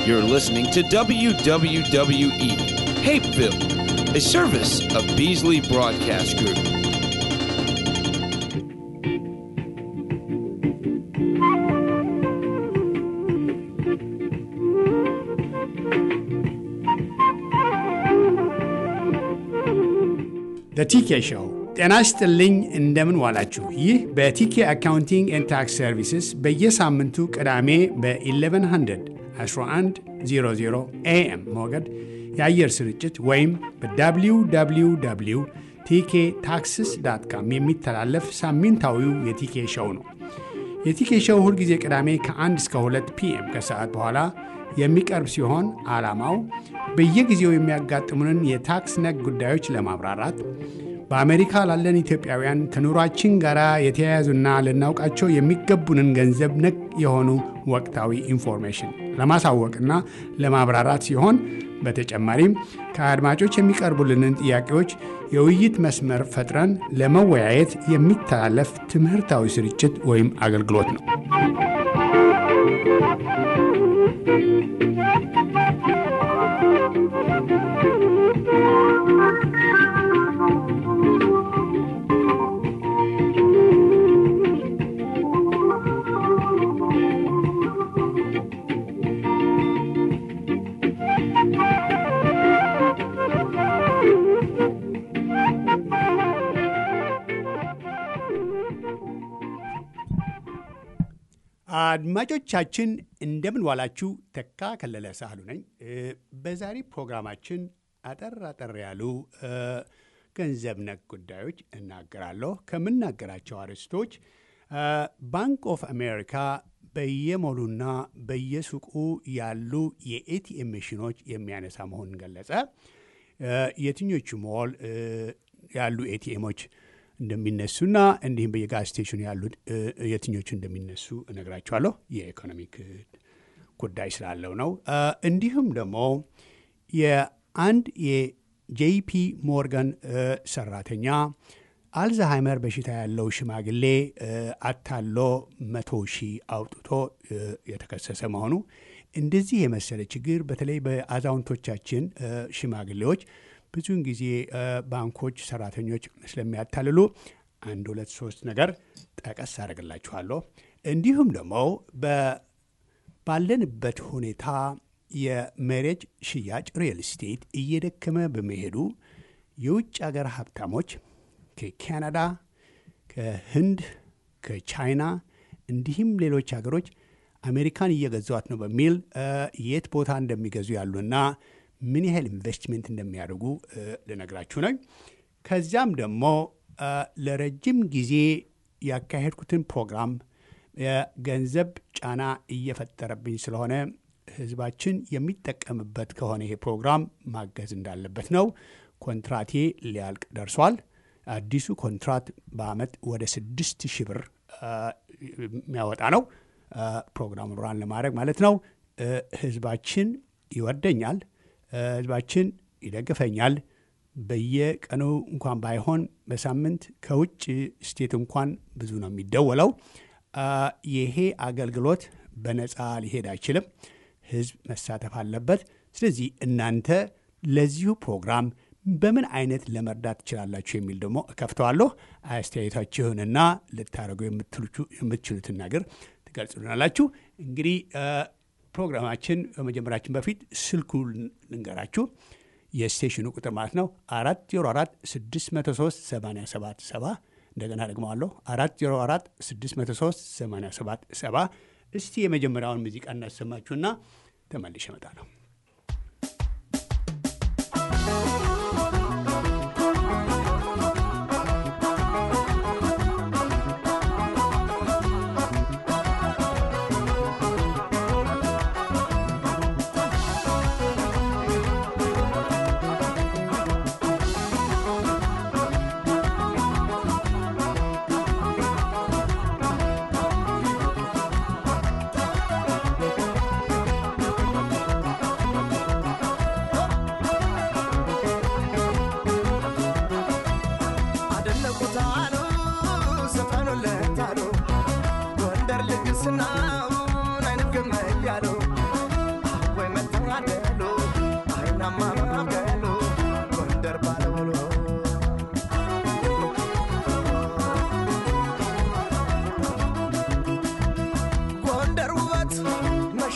You're listening to WWWE, Hapeville, a service of Beasley Broadcast Group. ቲኬ ሾው ጤና ይስጥልኝ። እንደምን ዋላችሁ? ይህ በቲኬ አካውንቲንግ ኤንድ ታክስ ሰርቪስስ በየሳምንቱ ቅዳሜ በ1100 1100 ኤኤም ሞገድ የአየር ስርጭት ወይም በwww ቲኬ ታክስስ ዳት ካም የሚተላለፍ ሳምንታዊው የቲኬ ሾው ነው። የቲኬ ሾው ሁልጊዜ ቅዳሜ ከ1 እስከ 2 ፒኤም ከሰዓት በኋላ የሚቀርብ ሲሆን ዓላማው በየጊዜው የሚያጋጥሙንን የታክስ ነክ ጉዳዮች ለማብራራት በአሜሪካ ላለን ኢትዮጵያውያን ከኑሯችን ጋር የተያያዙና ልናውቃቸው የሚገቡንን ገንዘብ ነክ የሆኑ ወቅታዊ ኢንፎርሜሽን ለማሳወቅና ለማብራራት ሲሆን በተጨማሪም ከአድማጮች የሚቀርቡልንን ጥያቄዎች የውይይት መስመር ፈጥረን ለመወያየት የሚተላለፍ ትምህርታዊ ስርጭት ወይም አገልግሎት ነው። አድማጮቻችን እንደምን ዋላችሁ። ተካ ከለለ ሳህሉ ነኝ። በዛሬ ፕሮግራማችን አጠር አጠር ያሉ ገንዘብ ነክ ጉዳዮች እናገራለሁ። ከምናገራቸው አርዕስቶች ባንክ ኦፍ አሜሪካ በየሞሉና በየሱቁ ያሉ የኤቲኤም መሽኖች የሚያነሳ መሆኑን ገለጸ። የትኞቹ ሞል ያሉ ኤቲኤሞች እንደሚነሱና እንዲሁም በየጋዝ ስቴሽኑ ያሉት የትኞቹ እንደሚነሱ እነግራቸዋለሁ። የኢኮኖሚክ ጉዳይ ስላለው ነው። እንዲሁም ደግሞ የአንድ የጄፒ ሞርጋን ሰራተኛ አልዛሃይመር በሽታ ያለው ሽማግሌ አታሎ መቶ ሺህ አውጥቶ የተከሰሰ መሆኑ እንደዚህ የመሰለ ችግር በተለይ በአዛውንቶቻችን ሽማግሌዎች ብዙውን ጊዜ ባንኮች ሰራተኞች ስለሚያታልሉ አንድ ሁለት ሶስት ነገር ጠቀስ አደርግላችኋለሁ። እንዲሁም ደግሞ ባለንበት ሁኔታ የመሬት ሽያጭ ሪል ስቴት እየደከመ በመሄዱ የውጭ ሀገር ሀብታሞች ከካናዳ፣ ከህንድ፣ ከቻይና እንዲሁም ሌሎች ሀገሮች አሜሪካን እየገዟት ነው በሚል የት ቦታ እንደሚገዙ ያሉና ምን ያህል ኢንቨስትሜንት እንደሚያደርጉ ልነግራችሁ ነኝ። ከዚያም ደግሞ ለረጅም ጊዜ ያካሄድኩትን ፕሮግራም የገንዘብ ጫና እየፈጠረብኝ ስለሆነ ህዝባችን የሚጠቀምበት ከሆነ ይሄ ፕሮግራም ማገዝ እንዳለበት ነው። ኮንትራቴ ሊያልቅ ደርሷል። አዲሱ ኮንትራት በአመት ወደ ስድስት ሺህ ብር የሚያወጣ ነው። ፕሮግራም ራን ለማድረግ ማለት ነው። ህዝባችን ይወደኛል። ህዝባችን ይደግፈኛል። በየቀኑ እንኳን ባይሆን በሳምንት ከውጭ ስቴት እንኳን ብዙ ነው የሚደወለው። ይሄ አገልግሎት በነፃ ሊሄድ አይችልም። ህዝብ መሳተፍ አለበት። ስለዚህ እናንተ ለዚሁ ፕሮግራም በምን አይነት ለመርዳት ትችላላችሁ የሚል ደግሞ እከፍተዋለሁ። አስተያየታችሁንና ልታደርጉ የምትችሉትን ነገር ትገልጹልናላችሁ። እንግዲህ ፕሮግራማችን በመጀመራችን በፊት ስልኩ ልንገራችሁ። የስቴሽኑ ቁጥር ማለት ነው አራት ዜሮ አራት ስድስት መቶ ሶስት ሰማንያ ሰባት ሰባ እንደገና ደግመዋለሁ አራት ዜሮ አራት ስድስት መቶ ሶስት ሰማንያ ሰባት ሰባ እስቲ የመጀመሪያውን ሙዚቃ እናሰማችሁና ተመልሼ እመጣለሁ።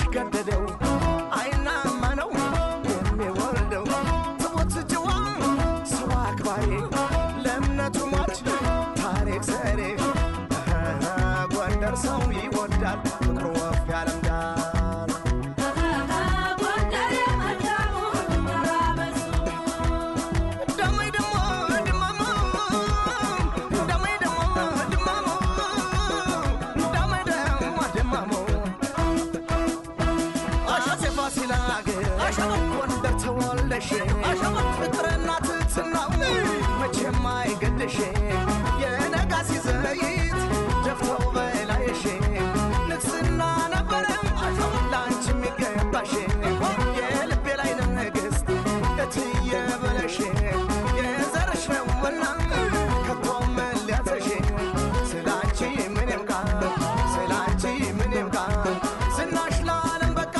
ያስገደደው አይናማ ነው የሚወልደው ትሞት ጭዋ ሰው አክባሪ ለእምነቱ ሟች ታሪክ ሰሪ ጎንደር ሰው ይወዳል ፍቅሩ ወፍ ያለምዳል ደመይ ደሞ ድማሙ ደመይ ደሞ ድማሙ ደመይ ደሞ ድማሙ አሸቴ ፋሲል አገር ጎንደር ተወልደሽ ፍቅርና ትሕትናው መቼም አይገድሽ የነጋሲ ዘይት ደፍተው በላይሽ ንግስና ነበረ ለአንቺ የሚገባሽ የልቤ ላይ ንግሥት እትዬ በለሽ የዘርሽ ነውና ከቶም ሊያተሽ ስላንቺ ምን ይብቃ ስላንቺ ምን ይብቃ ዝናሽ ለዓለም በቃ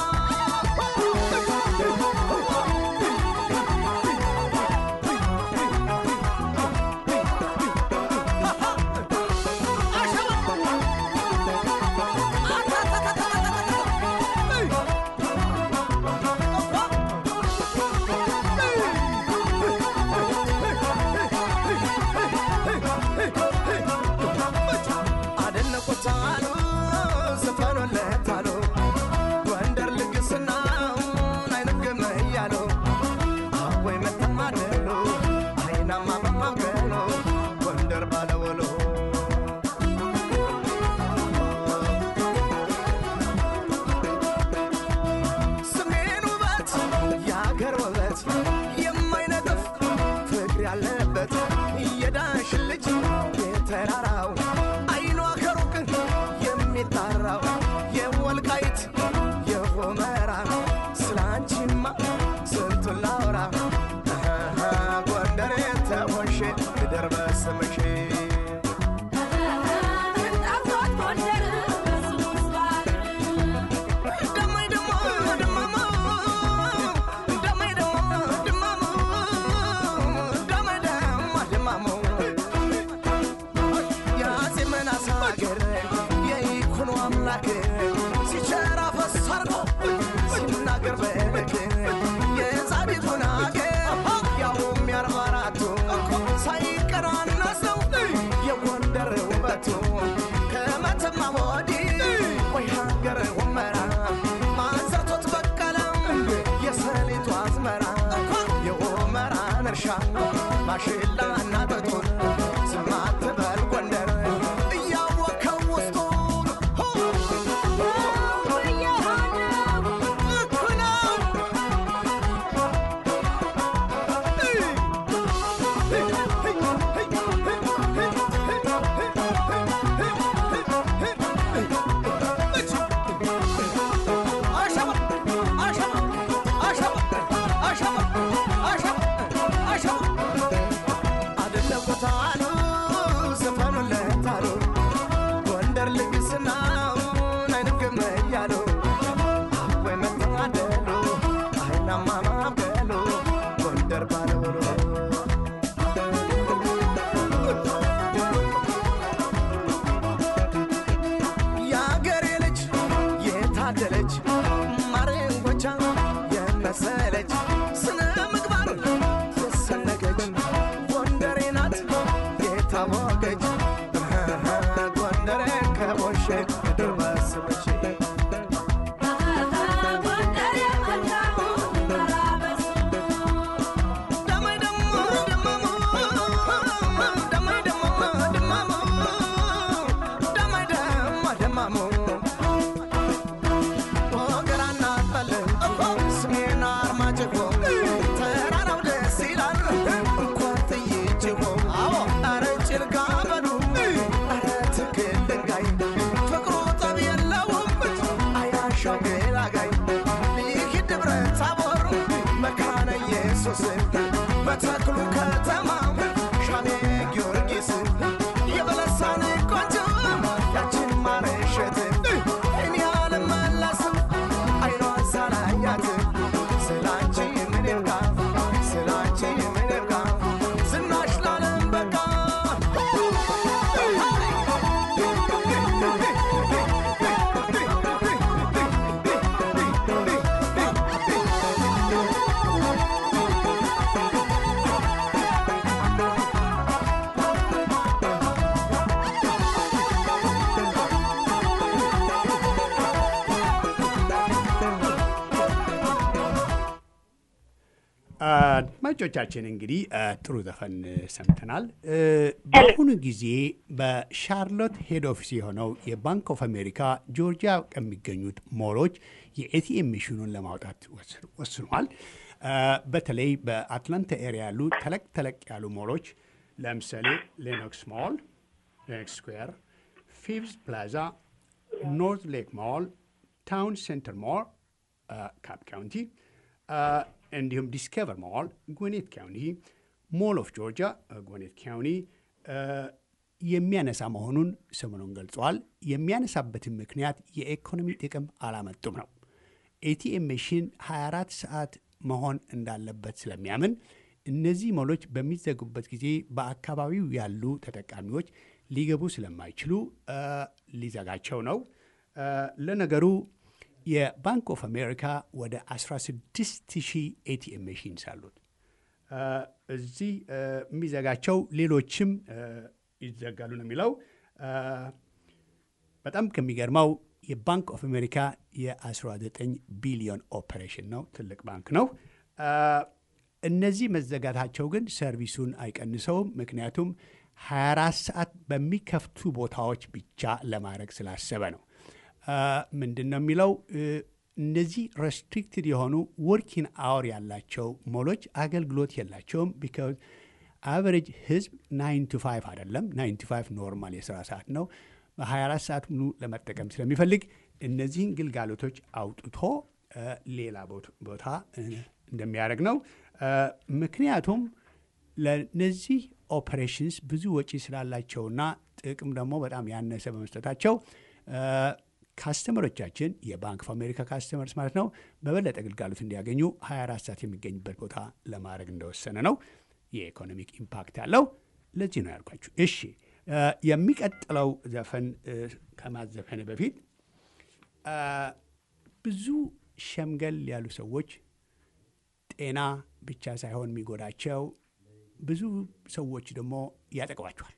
አደነቁት አሉ ዘፈኑለት አሉ ጎንደር ልግስናውን አይነግም እያሉ አወይ መተማደሉ አይናማ መማገሉ ጎንደር ባለወሎ ስሜን ውበት የአገር ውበት የማይነጥፍ ፍቅር ያለበት የዳሽን ልጅ የተራራው አይኗ ከሩቅ የሚጣራው የወልቃይት የሆመራ ስላንቺማ ስንቱን ላውራ አሃ፣ ጎንደር የተሆንሽ ምድር በስምሽ ደመይ ደሞ ድማሙ ደመይ ደሞ ድማሙ ደመይ ደሞ ድማሙ የአፄ ምናስ ሀገር የይኩኖ አምላክ ሲቸራ ፈሳርጎ ሲናገር በልክ የጻድቁን ሀገር ያውም የአርባ አራቱ ሳይቀናነሰው የጎንደር ውበቱ ከመተማ ወዲህ ወይ ሀገር ሁመራ ማንሰርቶት በቀለም የሰሊጡ አዝመራ የሆመራን እርሻ ማሽላ እና ጥጡን ስማት በል ጎንደር እያወከው ውስጡን እኮ ነው አደነቁት አሉ ዘፈኑለት አሉ ጎንደር ልግስናውን አይንግም እያሉ ወይ መተማደሉ አይናማ ማበሉ ጎንደር ባለውሎ የአገሬ ልጅ የታደለች ማረንጎቻ የመሰለች ስነ ምግባር የሰነገች ጎንደሬ ናት የታወቀች ጎንደሬ ከቦሼ ምድር በስመች ደመይ ደሞ ድማሙ ደመይ ደሞ ድማሙ ደመይ ደሞ ድማሙ ወገራና ጠልን ስሜን አርማጭሆ ተራራው ደስ ይላል እንኳን ጥይጭሆ አረ ጭልጋ በሉ አረ ትክል ድንጋይ ፍቅሩ ጠብ የለውም አያሻው ገላጋይ ይህ ደብረ ታቦር መካነ ኢየሱስ በተክሉ ከተማ ሻኔ ጊዮርጊስ የበለሳን ቆንጆ ያችን ማረሸት እኔ አልመለስም አይኗን ሳላያት ስላንቺ ምን ይብቃ ስላንቺ ምን ይብቃ ዝናሽ ላለም በቃ አድማጮቻችን እንግዲህ ጥሩ ዘፈን ሰምተናል። በአሁኑ ጊዜ በሻርሎት ሄድ ኦፊስ የሆነው የባንክ ኦፍ አሜሪካ ጆርጂያ ከሚገኙት ሞሎች የኤቲኤም ሚሽኑን ለማውጣት ወስኗል። በተለይ በአትላንታ ኤሪያ ያሉ ተለቅ ተለቅ ያሉ ሞሎች ለምሳሌ ሌኖክስ ሞል፣ ሌኖክስ ስኩዌር፣ ፊቭዝ ፕላዛ፣ ኖርት ሌክ ሞል፣ ታውን ሴንተር ሞል ካፕ ካውንቲ እንዲሁም ዲስከቨር ሞል ጎኔት ካውንቲ፣ ሞል ኦፍ ጆርጂያ ጎኔት ካውንቲ የሚያነሳ መሆኑን ሰሞኑን ገልጸዋል። የሚያነሳበትን ምክንያት የኢኮኖሚ ጥቅም አላመጡም ነው። ኤቲኤም መሽን 24 ሰዓት መሆን እንዳለበት ስለሚያምን እነዚህ ሞሎች በሚዘጉበት ጊዜ በአካባቢው ያሉ ተጠቃሚዎች ሊገቡ ስለማይችሉ ሊዘጋቸው ነው። ለነገሩ የባንክ ኦፍ አሜሪካ ወደ 16 ሺህ ኤቲኤም መሽንስ አሉት። እዚህ የሚዘጋቸው ሌሎችም ይዘጋሉ ነው የሚለው። በጣም ከሚገርመው የባንክ ኦፍ አሜሪካ የ19 ቢሊዮን ኦፐሬሽን ነው። ትልቅ ባንክ ነው። እነዚህ መዘጋታቸው ግን ሰርቪሱን አይቀንሰውም። ምክንያቱም 24 ሰዓት በሚከፍቱ ቦታዎች ብቻ ለማድረግ ስላሰበ ነው። ምንድን ነው የሚለው እነዚህ ሬስትሪክትድ የሆኑ ወርኪን አወር ያላቸው ሞሎች አገልግሎት የላቸውም። ቢካዝ አቨሬጅ ህዝብ ናይን ቱ ፋይቭ አይደለም። ናይን ቱ ፋይቭ ኖርማል የስራ ሰዓት ነው። በ24 ሰዓት ሙሉ ለመጠቀም ስለሚፈልግ እነዚህን ግልጋሎቶች አውጥቶ ሌላ ቦታ እንደሚያደርግ ነው። ምክንያቱም ለነዚህ ኦፐሬሽንስ ብዙ ወጪ ስላላቸውና ጥቅም ደግሞ በጣም ያነሰ በመስጠታቸው ካስተመሮቻችን የባንክ ኦፍ አሜሪካ ካስተመርስ ማለት ነው በበለጠ ግልጋሎት እንዲያገኙ 24 ሰዓት የሚገኝበት ቦታ ለማድረግ እንደወሰነ ነው። የኢኮኖሚክ ኢምፓክት ያለው ለዚህ ነው ያልኳችሁ። እሺ የሚቀጥለው ዘፈን ከማዘፈን በፊት ብዙ ሸምገል ያሉ ሰዎች ጤና ብቻ ሳይሆን የሚጎዳቸው ብዙ ሰዎች ደግሞ ያጠቅባቸዋል።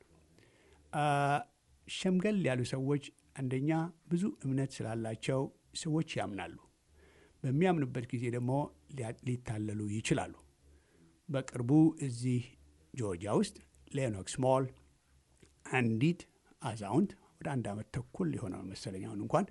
ሸምገል ያሉ ሰዎች አንደኛ ብዙ እምነት ስላላቸው ሰዎች ያምናሉ። በሚያምኑበት ጊዜ ደግሞ ሊታለሉ ይችላሉ። በቅርቡ እዚህ ጆርጂያ ውስጥ ሌኖክስ ሞል አንዲት አዛውንት ወደ አንድ ዓመት ተኩል ሊሆነው መሰለኝ አሁን እንኳን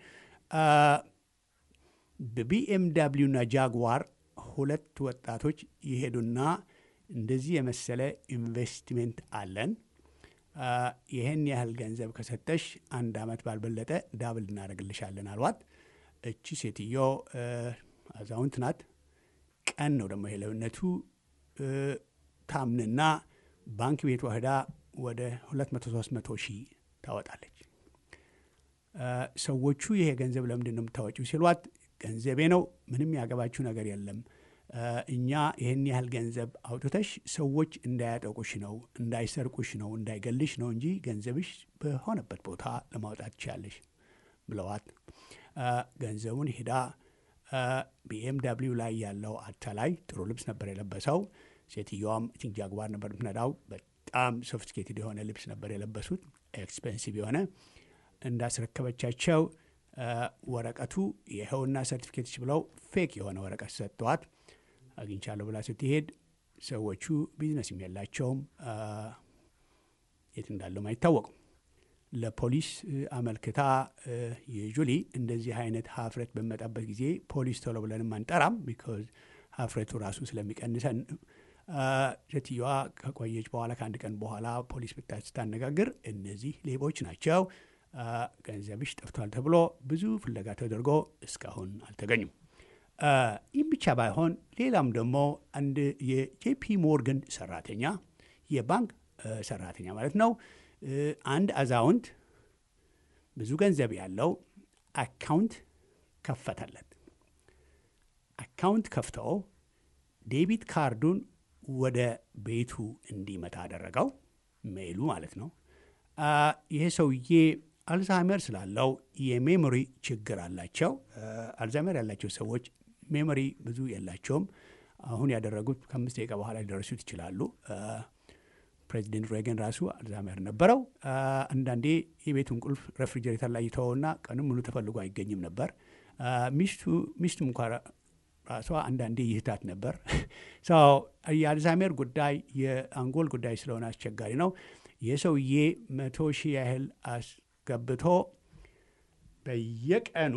በቢኤምዳብሊው እና ጃግዋር ሁለት ወጣቶች ይሄዱና እንደዚህ የመሰለ ኢንቨስትሜንት አለን ይህን ያህል ገንዘብ ከሰጠሽ አንድ ዓመት ባልበለጠ ዳብል እናደርግልሻለን አልዋት። እቺ ሴትዮ አዛውንት ናት። ቀን ነው ደግሞ የለውነቱ ታምንና ባንክ ቤት ወህዳ ወደ 200 300 ሺህ ታወጣለች። ሰዎቹ ይሄ ገንዘብ ለምንድን ነው የምታወጪው ሲሏት ገንዘቤ ነው፣ ምንም ያገባችሁ ነገር የለም እኛ ይህን ያህል ገንዘብ አውጥተሽ ሰዎች እንዳያጠቁሽ ነው፣ እንዳይሰርቁሽ ነው፣ እንዳይገልሽ ነው እንጂ ገንዘብሽ በሆነበት ቦታ ለማውጣት ትችያለሽ ብለዋት ገንዘቡን ሄዳ ቢኤምዳብሊው ላይ ያለው አታላይ ጥሩ ልብስ ነበር የለበሰው። ሴትዮዋም ቲንክ ጃግዋር ነበር የምትነዳው። በጣም ሶፊስቲኬትድ የሆነ ልብስ ነበር የለበሱት፣ ኤክስፔንሲቭ የሆነ እንዳስረከበቻቸው ወረቀቱ ይኸውና ሰርቲፊኬትች ብለው ፌክ የሆነ ወረቀት ሰጥተዋት አግኝቻለሁ ብላ ስትሄድ ሰዎቹ ቢዝነስም የላቸውም፣ የት እንዳለም አይታወቁም። ለፖሊስ አመልክታ ዩዥሊ እንደዚህ አይነት ሀፍረት በሚመጣበት ጊዜ ፖሊስ ቶሎ ብለንም አንጠራም፣ ቢኮዝ ሀፍረቱ ራሱ ስለሚቀንሰን። ሴትዮዋ ከቆየች በኋላ ከአንድ ቀን በኋላ ፖሊስ ብታ ስታነጋግር እነዚህ ሌቦች ናቸው፣ ገንዘብሽ ጠፍቷል ተብሎ ብዙ ፍለጋ ተደርጎ እስካሁን አልተገኙም። ይህም ብቻ ባይሆን ሌላም ደግሞ አንድ የጄፒ ሞርገን ሰራተኛ የባንክ ሰራተኛ ማለት ነው። አንድ አዛውንት ብዙ ገንዘብ ያለው አካውንት ከፈተለት። አካውንት ከፍተው ዴቢት ካርዱን ወደ ቤቱ እንዲመታ አደረገው፣ ሜይሉ ማለት ነው። ይሄ ሰውዬ አልዛይመር ስላለው የሜሞሪ ችግር አላቸው። አልዛይመር ያላቸው ሰዎች ሜሞሪ ብዙ የላቸውም። አሁን ያደረጉት ከአምስት ደቂቃ በኋላ ሊደርሱት ይችላሉ። ፕሬዚደንት ሬገን ራሱ አልዛይመር ነበረው። አንዳንዴ የቤቱን ቁልፍ ሬፍሪጀሬተር ላይ ይተወውና ቀንም ሙሉ ተፈልጎ አይገኝም ነበር። ሚስቱ ሚስቱም እንኳ ራሷ አንዳንዴ ይህታት ነበር። የአልዛይመር ጉዳይ የአንጎል ጉዳይ ስለሆነ አስቸጋሪ ነው። የሰውዬ መቶ ሺህ ያህል አስገብቶ በየቀኑ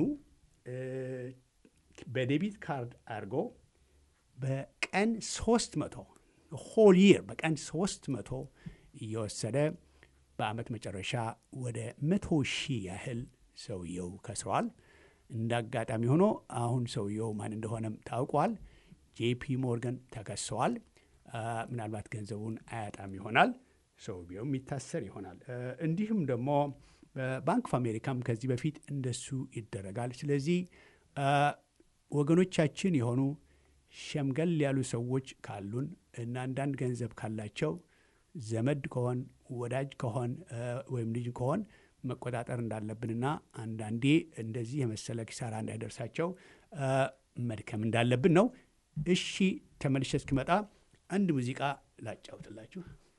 በዴቢት ካርድ አድርጎ በቀን ሶስት መቶ ሆል ይር በቀን ሶስት መቶ እየወሰደ በአመት መጨረሻ ወደ መቶ ሺህ ያህል ሰውየው ከስሯል። እንደ አጋጣሚ ሆኖ አሁን ሰውየው ማን እንደሆነም ታውቋል። ጄፒ ሞርገን ተከሰዋል። ምናልባት ገንዘቡን አያጣም ይሆናል። ሰውየውም ይታሰር ይሆናል። እንዲሁም ደግሞ በባንክ ኦፍ አሜሪካም ከዚህ በፊት እንደሱ ይደረጋል። ስለዚህ ወገኖቻችን የሆኑ ሸምገል ያሉ ሰዎች ካሉን እና አንዳንድ ገንዘብ ካላቸው ዘመድ ከሆን ወዳጅ ከሆን ወይም ልጅ ከሆን መቆጣጠር እንዳለብንና አንዳንዴ እንደዚህ የመሰለ ኪሳራ እንዳይደርሳቸው መድከም እንዳለብን ነው። እሺ ተመልሼ እስኪመጣ አንድ ሙዚቃ ላጫውትላችሁ።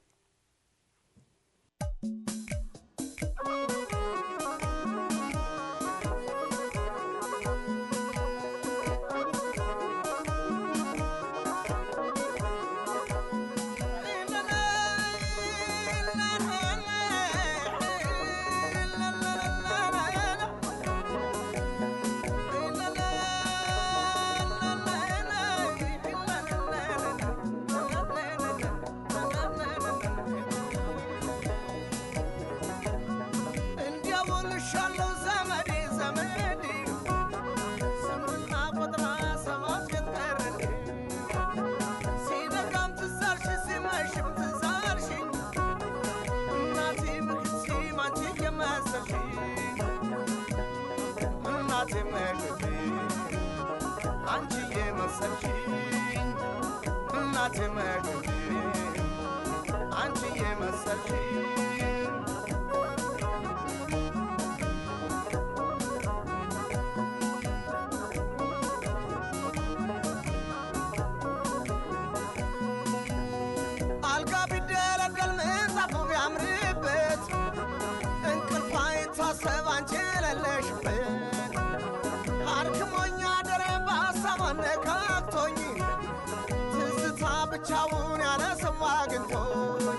አልጋ ቢደለደል ምንጣፉ ቢያምርበት እንቅልፍ አይታሰብ አንቺ የሌለሽበት አርክሞኛ ደረ በሀሳብ አነካክቶኝ ትዝታ ብቻውን ያለ ሰው አግኝቶኝ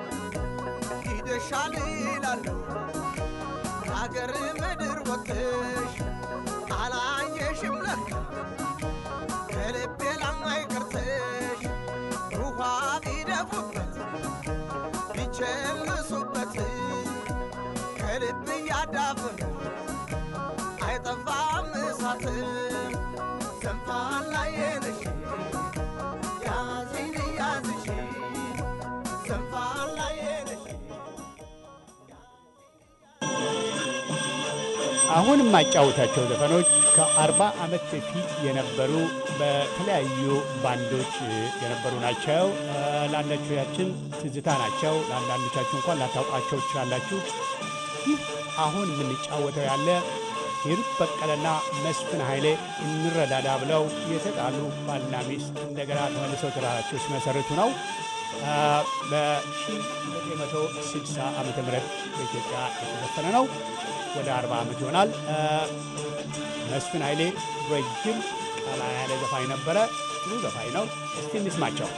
ሂደሻል ይላለሁ ከአገር ምድር ወጥተሽ አላየሽም ለካ ከልቤ ላይ ቀርተሽ ውሃ ቢደፉበት ቢቸልሱበት ከልብ እያዳፍን አይጠፋም እሳት ዘንፋላ የነሽ ያዚን ያዝሽ ዘንፋላ የነሽ አሁን የማጫወታቸው ዘፈኖች ከአርባ ዓመት በፊት የነበሩ በተለያዩ ባንዶች የነበሩ ናቸው። ለአንዳንዶቻችን ትዝታ ናቸው። ለአንዳንዶቻችሁ እንኳን ላታውቃቸው ትችላላችሁ። ይህ አሁን የምንጫወተው ያለ ሂሩት በቀለና መስፍን ኃይሌ እንረዳዳ ብለው የተጣሉ ባልና ሚስት እንደገና ተመልሰው ትዳራቸው ሲመሰርቱ ነው። በ1960 ዓ ም በኢትዮጵያ የተዘፈነ ነው። ወደ 40 ዓመት ይሆናል። መስፍን ኃይሌ ረጅም ቀላ ያለ ዘፋኝ ነበረ። ጥሩ ዘፋኝ ነው። እስቲ እንስማቸው።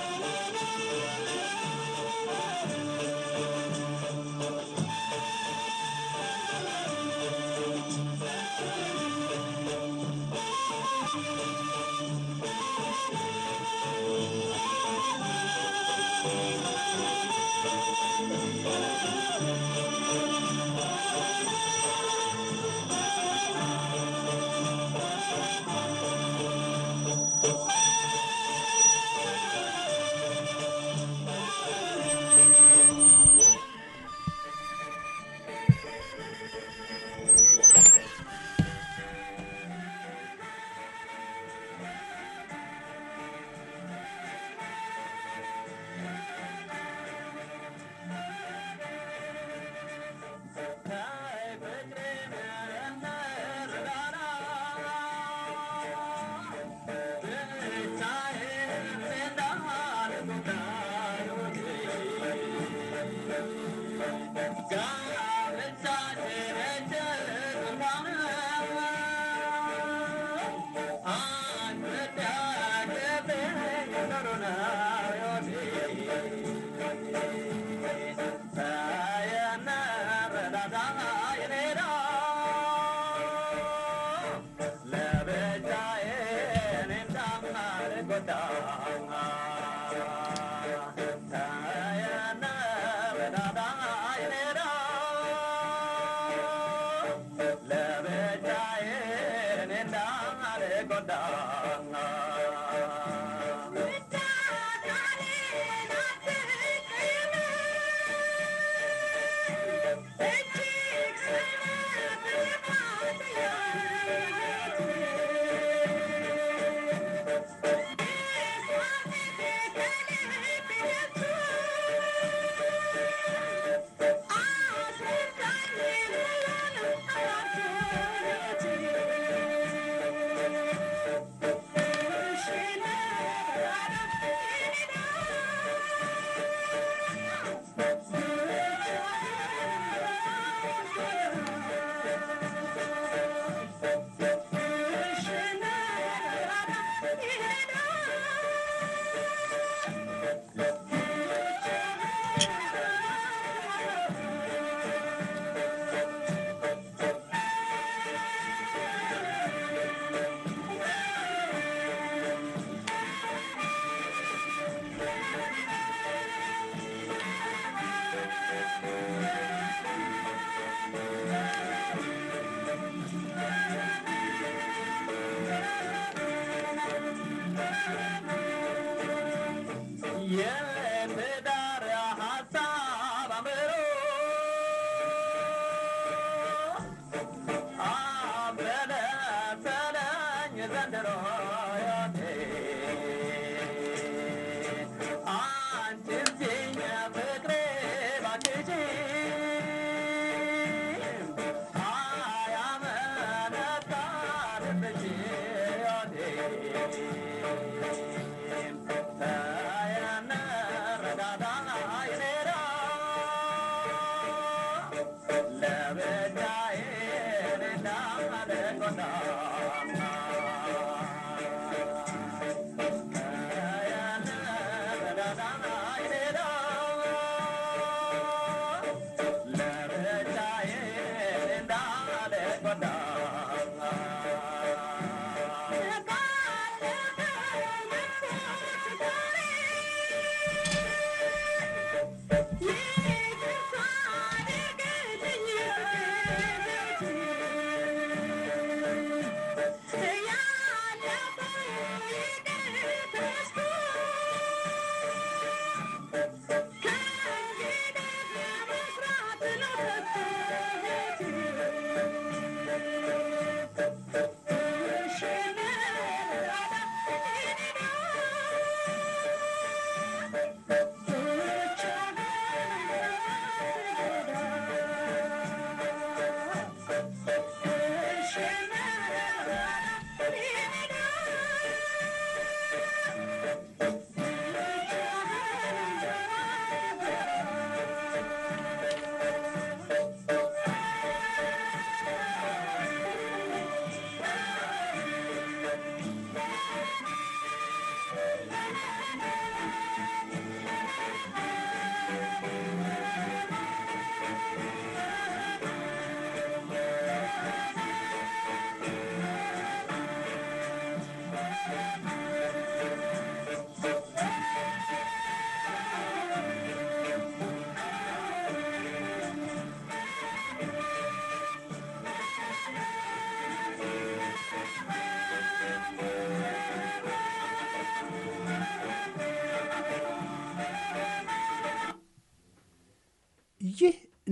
ይህ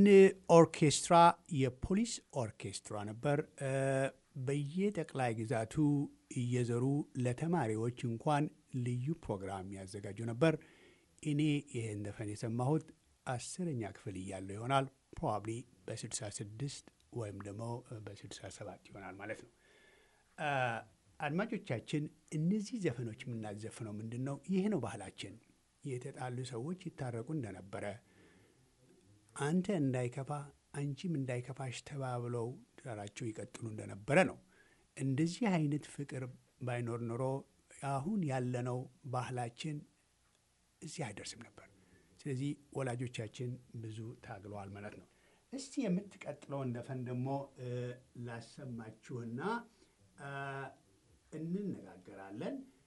ኦርኬስትራ የፖሊስ ኦርኬስትራ ነበር። በየጠቅላይ ግዛቱ እየዘሩ ለተማሪዎች እንኳን ልዩ ፕሮግራም ያዘጋጁ ነበር። እኔ ይህን ዘፈን የሰማሁት አስረኛ ክፍል እያለሁ ይሆናል። ፕሮባብሊ በ66 ወይም ደግሞ በ67 ይሆናል ማለት ነው። አድማጮቻችን፣ እነዚህ ዘፈኖች የምናዘፍነው ምንድን ነው? ይህ ነው ባህላችን። የተጣሉ ሰዎች ይታረቁ እንደነበረ አንተ እንዳይከፋ አንቺም እንዳይከፋሽ ተባብለው ትዳራቸው ይቀጥሉ እንደነበረ ነው። እንደዚህ አይነት ፍቅር ባይኖር ኖሮ አሁን ያለነው ባህላችን እዚህ አይደርስም ነበር። ስለዚህ ወላጆቻችን ብዙ ታግለዋል ማለት ነው። እስቲ የምትቀጥለውን ዘፈን ደግሞ ላሰማችሁና እንነጋገራለን።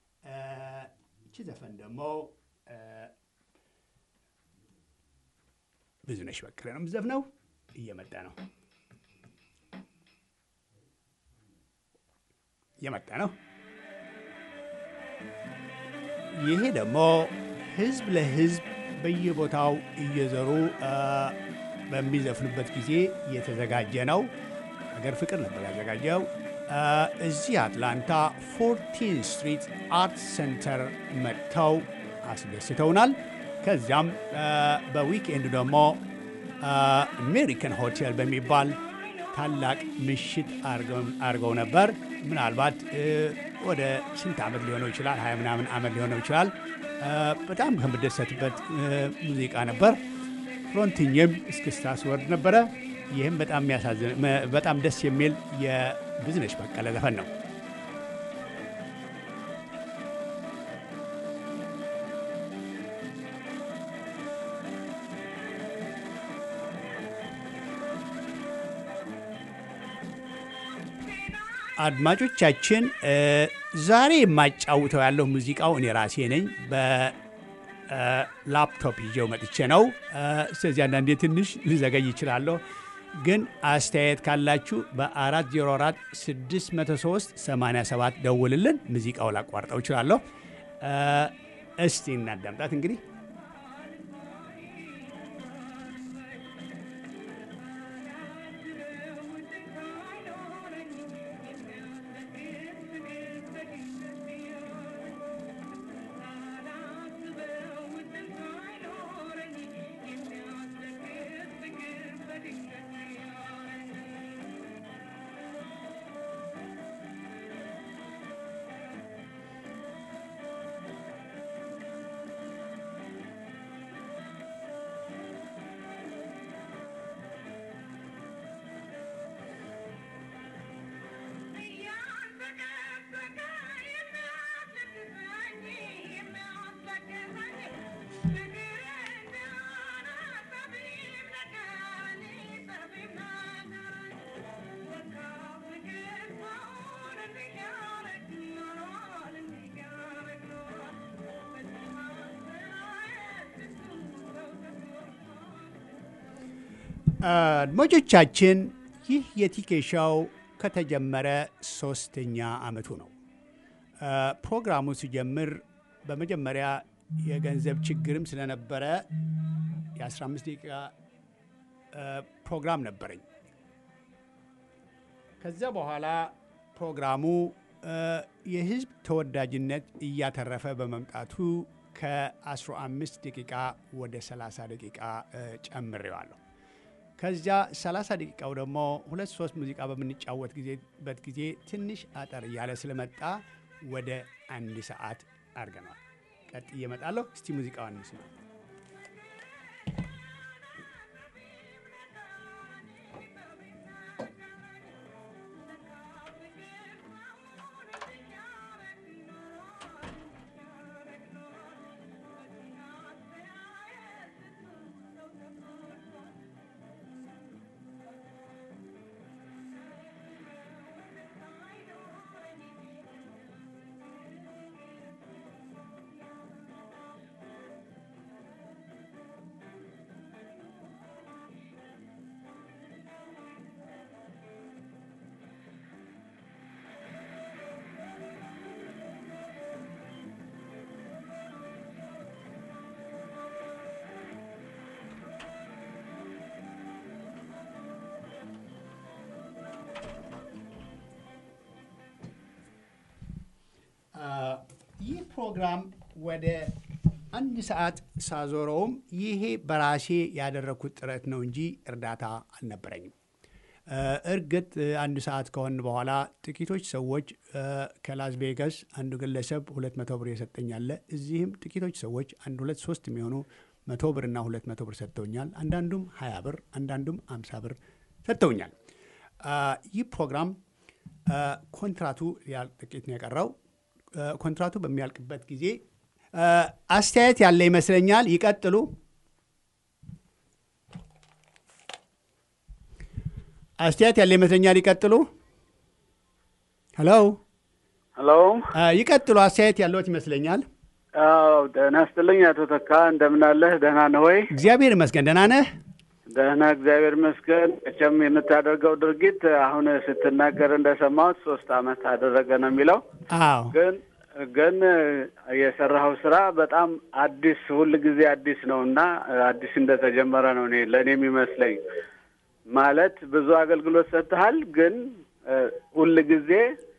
ዘፈን ደግሞ እ፣ ብዙነሽ በቀለ ነው የምትዘፍነው። እየመጣ ነው እየመጣ ነው። ይሄ ደግሞ ህዝብ ለህዝብ በየቦታው እየዘሩ እ፣ በሚዘፍኑበት ጊዜ የተዘጋጀ ነው። ሀገር ፍቅር ነበር ያዘጋጀው። እ፣ እዚህ አትላንታ ፎርቲን ስትሪት አርት ሴንተር መጥተው አስደስተውናል። ከዚያም እ፣ በዊክኤንድ ደግሞ አሜሪካን ሆቴል በሚባል ታላቅ ምሽት አድርገው ነበር። ምናልባት እ፣ ወደ ስንት ዓመት ሊሆነው ይችላል፣ ሀያ ምናምን ዓመት ሊሆነው ይችላል። እ፣ በጣም ከምደሰትበት እ፣ ሙዚቃ ነበር። ፍሮንትኝም እስክስታ ስወርድ ነበረ። ይህም በጣም የሚያሳዝን መ- በጣም ደስ የሚል የብዝነሽ በቀለ ዘፈን ነው። አድማጮቻችን እ፣ ዛሬ የማጫውተው ያለው ሙዚቃው እኔ ራሴ ነኝ። በላፕቶፕ ይዤው መጥቼ ነው። እ፣ ስለዚህ አንዳንዴ ትንሽ ልዘገይ ይችላለሁ። ግን አስተያየት ካላችሁ በ404 603 87 ደውልልን። ሙዚቃው ላቋርጠው እችላለሁ። እ፣ እስቲ እናዳምጣት እንግዲህ አድማጮቻችን ይህ የቲኬ ሾው ከተጀመረ ሶስተኛ ዓመቱ ነው። አ፣ ፕሮግራሙ ሲጀምር በመጀመሪያ የገንዘብ ችግርም ስለነበረ የ15 ደቂቃ አ፣ ፕሮግራም ነበረኝ። ከዚያ በኋላ ፕሮግራሙ አ፣ የሕዝብ ተወዳጅነት እያተረፈ በመምጣቱ ከ15 ደቂቃ ወደ 30 ደቂቃ አ፣ ጨምሬዋለሁ። ከዚያ 30 ደቂቃው ደግሞ ሁለት ሶስት ሙዚቃ በምንጫወት ጊዜበት ጊዜ ትንሽ አጠር እያለ ስለመጣ ወደ አንድ ሰዓት አድርገነዋል። ቀጥዬ እመጣለሁ። እስቲ ሙዚቃዋን እንስማ። ይህ ፕሮግራም ወደ አንድ ሰዓት ሳዞረውም ይሄ በራሴ ያደረግኩት ጥረት ነው እንጂ እርዳታ አልነበረኝም። እ፣ እርግጥ እ፣ አንድ ሰዓት ከሆን በኋላ ጥቂቶች ሰዎች እ፣ ከላስ ቬጋስ አንዱ ግለሰብ ሁለት መቶ ብር የሰጠኛለ እዚህም ጥቂቶች ሰዎች አንድ ሁለት ሶስት የሚሆኑ መቶ ብርና ሁለት መቶ ብር ሰጥተውኛል። አንዳንዱም ሀያ ብር አንዳንዱም አምሳ ብር ሰጥተውኛል። አ፣ ይህ ፕሮግራም አ፣ ኮንትራቱ ያልቅ ጥቂት ነው የቀረው። አ፣ ኮንትራቱ በሚያልቅበት ጊዜ አ፣ አስተያየት ያለ ይመስለኛል። ይቀጥሉ። አስተያየት ያለ ይመስለኛል። ይቀጥሉ። ሄሎ ሄሎ አ፣ ይቀጥሉ። አስተያየት ያለዎት ይመስለኛል። አዎ ጤና ይስጥልኝ አቶ ተካ እንደምን አለህ? ደህና ነህ ወይ? እግዚአብሔር ይመስገን ደህና ነህ? ደህና እግዚአብሔር ይመስገን። መቼም የምታደርገው ድርጊት አሁን ስትናገር እንደሰማሁት ሶስት አመት አደረገ ነው የሚለው አዎ ግን ግን የሰራኸው ስራ በጣም አዲስ ሁል ጊዜ አዲስ ነው እና አዲስ እንደተጀመረ ነው እኔ ለእኔ የሚመስለኝ። ማለት ብዙ አገልግሎት ሰጥተሃል፣ ግን ሁል ጊዜ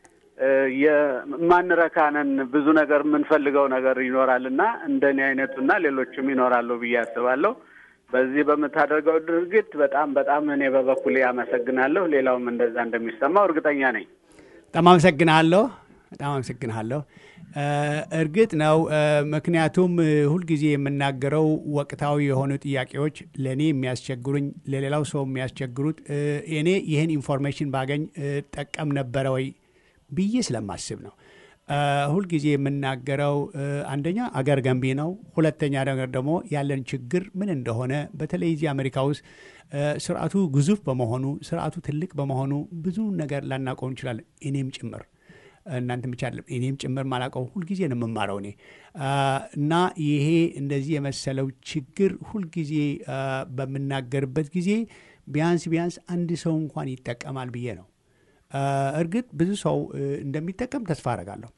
የማንረካነን ብዙ ነገር የምንፈልገው ነገር ይኖራል እና እንደኔ አይነቱና ሌሎችም ይኖራሉ ብዬ አስባለሁ። በዚህ በምታደርገው ድርጊት በጣም በጣም እኔ በበኩሌ አመሰግናለሁ። ሌላውም እንደዛ እንደሚሰማው እርግጠኛ ነኝ። በጣም አመሰግንሃለሁ። በጣም አመሰግንሃለሁ። እርግጥ ነው ምክንያቱም ሁልጊዜ የምናገረው ወቅታዊ የሆኑ ጥያቄዎች ለእኔ የሚያስቸግሩኝ ለሌላው ሰው የሚያስቸግሩት እኔ ይህን ኢንፎርሜሽን ባገኝ ጠቀም ነበረ ወይ ብዬ ስለማስብ ነው። ሁልጊዜ የምናገረው አንደኛ አገር ገንቢ ነው። ሁለተኛ ነገር ደግሞ ያለን ችግር ምን እንደሆነ በተለይ እዚህ አሜሪካ ውስጥ ስርዓቱ ግዙፍ በመሆኑ ስርዓቱ ትልቅ በመሆኑ ብዙ ነገር ላናውቀው እንችላለን። እኔም ጭምር እናንተ ብቻ አይደለም እኔም ጭምር ማላውቀው ሁልጊዜ ነው የምማረው እኔ እና ይሄ እንደዚህ የመሰለው ችግር ሁልጊዜ በምናገርበት ጊዜ ቢያንስ ቢያንስ አንድ ሰው እንኳን ይጠቀማል ብዬ ነው። እርግጥ ብዙ ሰው እንደሚጠቀም ተስፋ አረጋለሁ።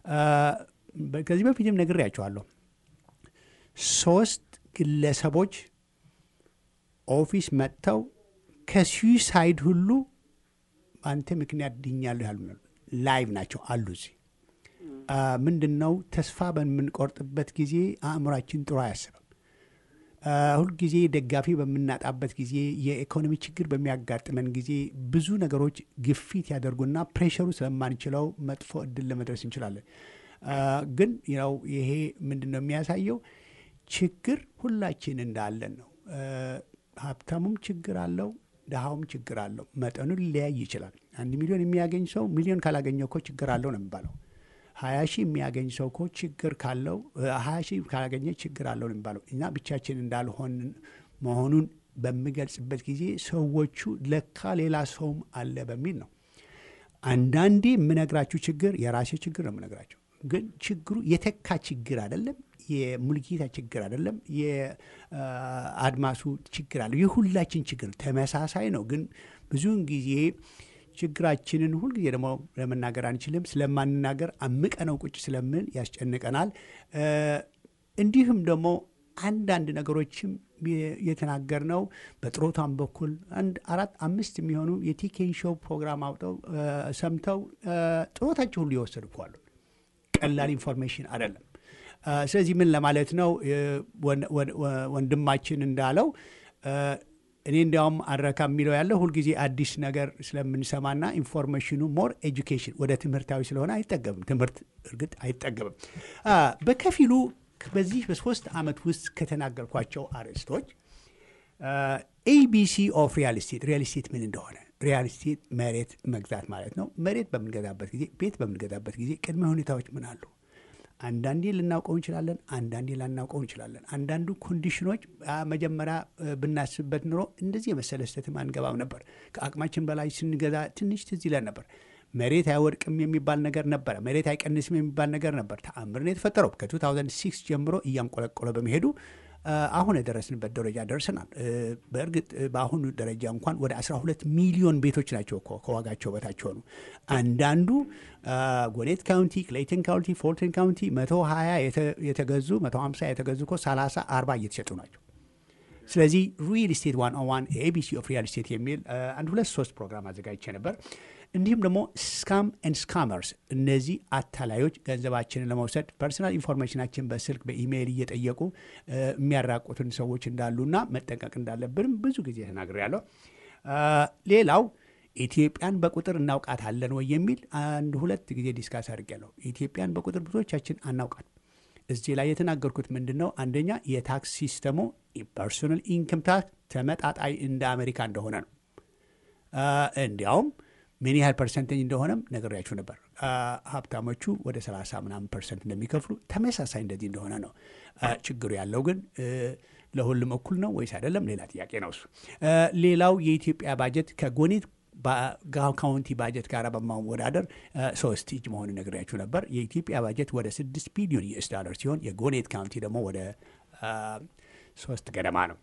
ከዚህ በፊትም ነግሬያቸዋለሁ። ሶስት ግለሰቦች ኦፊስ መጥተው ከሱሳይድ ሁሉ በአንተ ምክንያት ድኛለሁ ያሉ ላይቭ ናቸው አሉ። እዚህ ምንድን ነው ተስፋ በምንቆርጥበት ጊዜ አእምሯችን ጥሩ አያስብም። ሁልጊዜ ደጋፊ በምናጣበት ጊዜ የኢኮኖሚ ችግር በሚያጋጥመን ጊዜ ብዙ ነገሮች ግፊት ያደርጉና ፕሬሸሩ ስለማንችለው መጥፎ እድል ለመድረስ እንችላለን። ግን ነው ይሄ ምንድን ነው የሚያሳየው ችግር ሁላችን እንዳለን ነው። ሀብታሙም ችግር አለው፣ ድሃውም ችግር አለው። መጠኑ ሊለያይ ይችላል። አንድ ሚሊዮን የሚያገኝ ሰው ሚሊዮን ካላገኘ እኮ ችግር አለው ነው የሚባለው። ሀያ ሺህ የሚያገኝ ሰው እኮ ችግር ካለው ሀያ ሺህ ካላገኘ ችግር አለው ነው የሚባለው። እና ብቻችን እንዳልሆን መሆኑን በምገልጽበት ጊዜ ሰዎቹ ለካ ሌላ ሰውም አለ በሚል ነው። አንዳንዴ የምነግራችሁ ችግር የራሴ ችግር ነው የምነግራቸው። ግን ችግሩ የተካ ችግር አይደለም። የሙልጌታ ችግር አይደለም። የአድማሱ ችግር አለ። የሁላችን ችግር ተመሳሳይ ነው። ግን ብዙውን ጊዜ ችግራችንን ሁልጊዜ ደግሞ ለመናገር አንችልም። ስለማንናገር አምቀነው ቁጭ ስለምን ያስጨንቀናል። እንዲሁም ደግሞ አንዳንድ ነገሮችም የተናገርነው በጥሮታም በኩል አንድ አራት አምስት የሚሆኑ የቲኬን ሾው ፕሮግራም አውጠው ሰምተው ጥሮታቸው ሁሉ የወሰዱ እኮ አሉ። ቀላል ኢንፎርሜሽን አይደለም። ስለዚህ ምን ለማለት ነው ወንድማችን እንዳለው እኔ እንዲያውም አረካ የሚለው ያለው ሁልጊዜ አዲስ ነገር ስለምንሰማና ኢንፎርሜሽኑ ሞር ኤጁኬሽን ወደ ትምህርታዊ ስለሆነ አይጠገብም። ትምህርት እርግጥ አይጠገብም። በከፊሉ በዚህ በሶስት ዓመት ውስጥ ከተናገርኳቸው አርዕስቶች ኤቢሲ ኦፍ ሪያል ስቴት ሪያል ስቴት ምን እንደሆነ ሪያል ስቴት መሬት መግዛት ማለት ነው። መሬት በምንገዛበት ጊዜ ቤት በምንገዛበት ጊዜ ቅድመ ሁኔታዎች ምን አሉ? አንዳንዴ ልናውቀው እንችላለን፣ አንዳንዴ ላናውቀው እንችላለን። አንዳንዱ ኮንዲሽኖች መጀመሪያ ብናስብበት ኑሮ እንደዚህ የመሰለ ስህተትም አንገባም ነበር። ከአቅማችን በላይ ስንገዛ ትንሽ ትዝ ይለን ነበር። መሬት አይወድቅም የሚባል ነገር ነበረ። መሬት አይቀንስም የሚባል ነገር ነበር። ተአምር ነው የተፈጠረው። ከ2006 ጀምሮ እያንቆለቆለ በመሄዱ አሁን የደረስንበት ደረጃ ደርሰናል። በእርግጥ በአሁኑ ደረጃ እንኳን ወደ 12 ሚሊዮን ቤቶች ናቸው እኮ ከዋጋቸው በታች ሆኑ። አንዳንዱ ጎኔት ካውንቲ፣ ክሌይተን ካውንቲ፣ ፎልተን ካውንቲ 120 የተገዙ 150 የተገዙ እኮ 30 40 እየተሸጡ ናቸው። ስለዚህ ሪል ስቴት ዋን ኦን ዋን ኤቢሲ ኦፍ ሪል ስቴት የሚል አንድ ሁለት ሶስት ፕሮግራም አዘጋጅቼ ነበር። እንዲሁም ደግሞ ስካም ኤንድ ስካመርስ እነዚህ አታላዮች ገንዘባችንን ለመውሰድ ፐርሰናል ኢንፎርሜሽናችን በስልክ በኢሜይል እየጠየቁ የሚያራቁትን ሰዎች እንዳሉና መጠንቀቅ እንዳለብንም ብዙ ጊዜ ተናግሬያለሁ። ሌላው ኢትዮጵያን በቁጥር እናውቃታለን ወይ የሚል አንድ ሁለት ጊዜ ዲስካስ አድርጌያለሁ። ኢትዮጵያን በቁጥር ብዙዎቻችን አናውቃት። እዚህ ላይ የተናገርኩት ምንድን ነው? አንደኛ የታክስ ሲስተሙ ፐርሶናል ኢንከም ታክስ ተመጣጣኝ እንደ አሜሪካ እንደሆነ ነው። እንዲያውም ምን ያህል ፐርሰንቴጅ እንደሆነም ነግሬያችሁ ነበር። ሀብታሞቹ ወደ 30 ምናምን ፐርሰንት እንደሚከፍሉ ተመሳሳይ እንደዚህ እንደሆነ ነው። ችግሩ ያለው ግን ለሁሉም እኩል ነው ወይስ አይደለም? ሌላ ጥያቄ ነው እሱ። ሌላው የኢትዮጵያ ባጀት ከጎኔት ካውንቲ ባጀት ጋር በማወዳደር ሶስት እጅ መሆን ነግሬያችሁ ነበር። የኢትዮጵያ ባጀት ወደ ስድስት ቢሊዮን ዩኤስ ዶላር ሲሆን የጎኔት ካውንቲ ደግሞ ወደ ሶስት ገደማ ነው።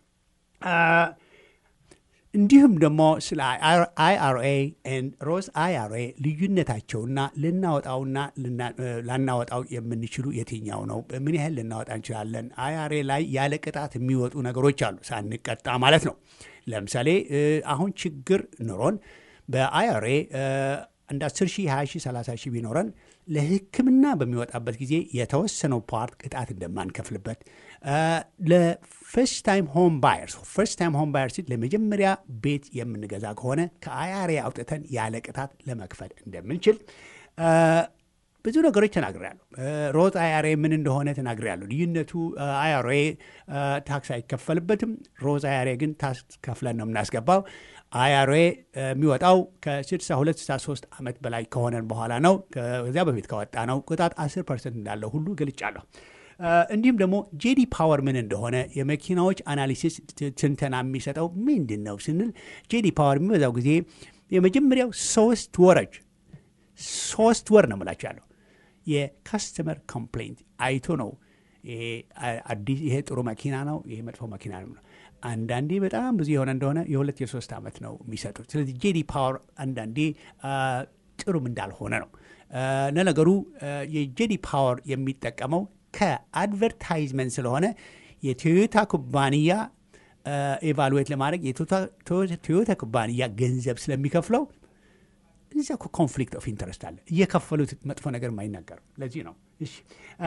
እንዲሁም ደግሞ ስለ አይአርኤ ሮዝ አይአርኤ ልዩነታቸውና ልናወጣውና ላናወጣው የምንችሉ የትኛው ነው? ምን ያህል ልናወጣ እንችላለን? አይአርኤ ላይ ያለ ቅጣት የሚወጡ ነገሮች አሉ፣ ሳንቀጣ ማለት ነው። ለምሳሌ አሁን ችግር ኑሮን በአይአርኤ እንደ 10 ሺህ 20 ሺህ 30 ሺህ ቢኖረን ለሕክምና በሚወጣበት ጊዜ የተወሰነው ፓርት ቅጣት እንደማንከፍልበት ለፈርስት ታይም ሆም ባየርስ ፈርስት ታይም ሆም ባየርስ ለመጀመሪያ ቤት የምንገዛ ከሆነ ከአይአርኤ አውጥተን ያለ ቅጣት ለመክፈል እንደምንችል ብዙ ነገሮች ተናግሬያለሁ። ሮዝ አይአርኤ ምን እንደሆነ ተናግሬያለሁ። ልዩነቱ አይአርኤ ታክስ አይከፈልበትም። ሮዝ አይአርኤ ግን ታክስ ከፍለን ነው የምናስገባው። አይአርኤ የሚወጣው ከ62 63 ዓመት በላይ ከሆነን በኋላ ነው። ከዚያ በፊት ከወጣ ነው ቅጣት 10 ፐርሰንት እንዳለው ሁሉ ገልጫለሁ። እንዲሁም ደግሞ ጄዲ ፓወር ምን እንደሆነ የመኪናዎች አናሊሲስ ትንተና የሚሰጠው ምንድን ነው ስንል ጄዲ ፓወር የሚበዛው ጊዜ የመጀመሪያው ሶስት ወረች ሶስት ወር ነው የምላቸው ያለው የካስተመር ኮምፕሌንት አይቶ ነው አዲስ ይሄ ጥሩ መኪና ነው፣ ይሄ መጥፎ መኪና ነው። አንዳንዴ በጣም ብዙ የሆነ እንደሆነ የሁለት የሶስት ዓመት ነው የሚሰጡት። ስለዚህ ጄዲ ፓወር አንዳንዴ ጥሩም እንዳልሆነ ነው። ለነገሩ የጄዲ ፓወር የሚጠቀመው ከአድቨርታይዝመንት ስለሆነ የቶዮታ ኩባንያ ኤቫሉዌት ለማድረግ የቶዮታ ኩባንያ ገንዘብ ስለሚከፍለው እዚያ እኮ ኮንፍሊክት ኦፍ ኢንተረስት አለ። እየከፈሉት መጥፎ ነገር አይናገርም። ለዚህ ነው። እሺ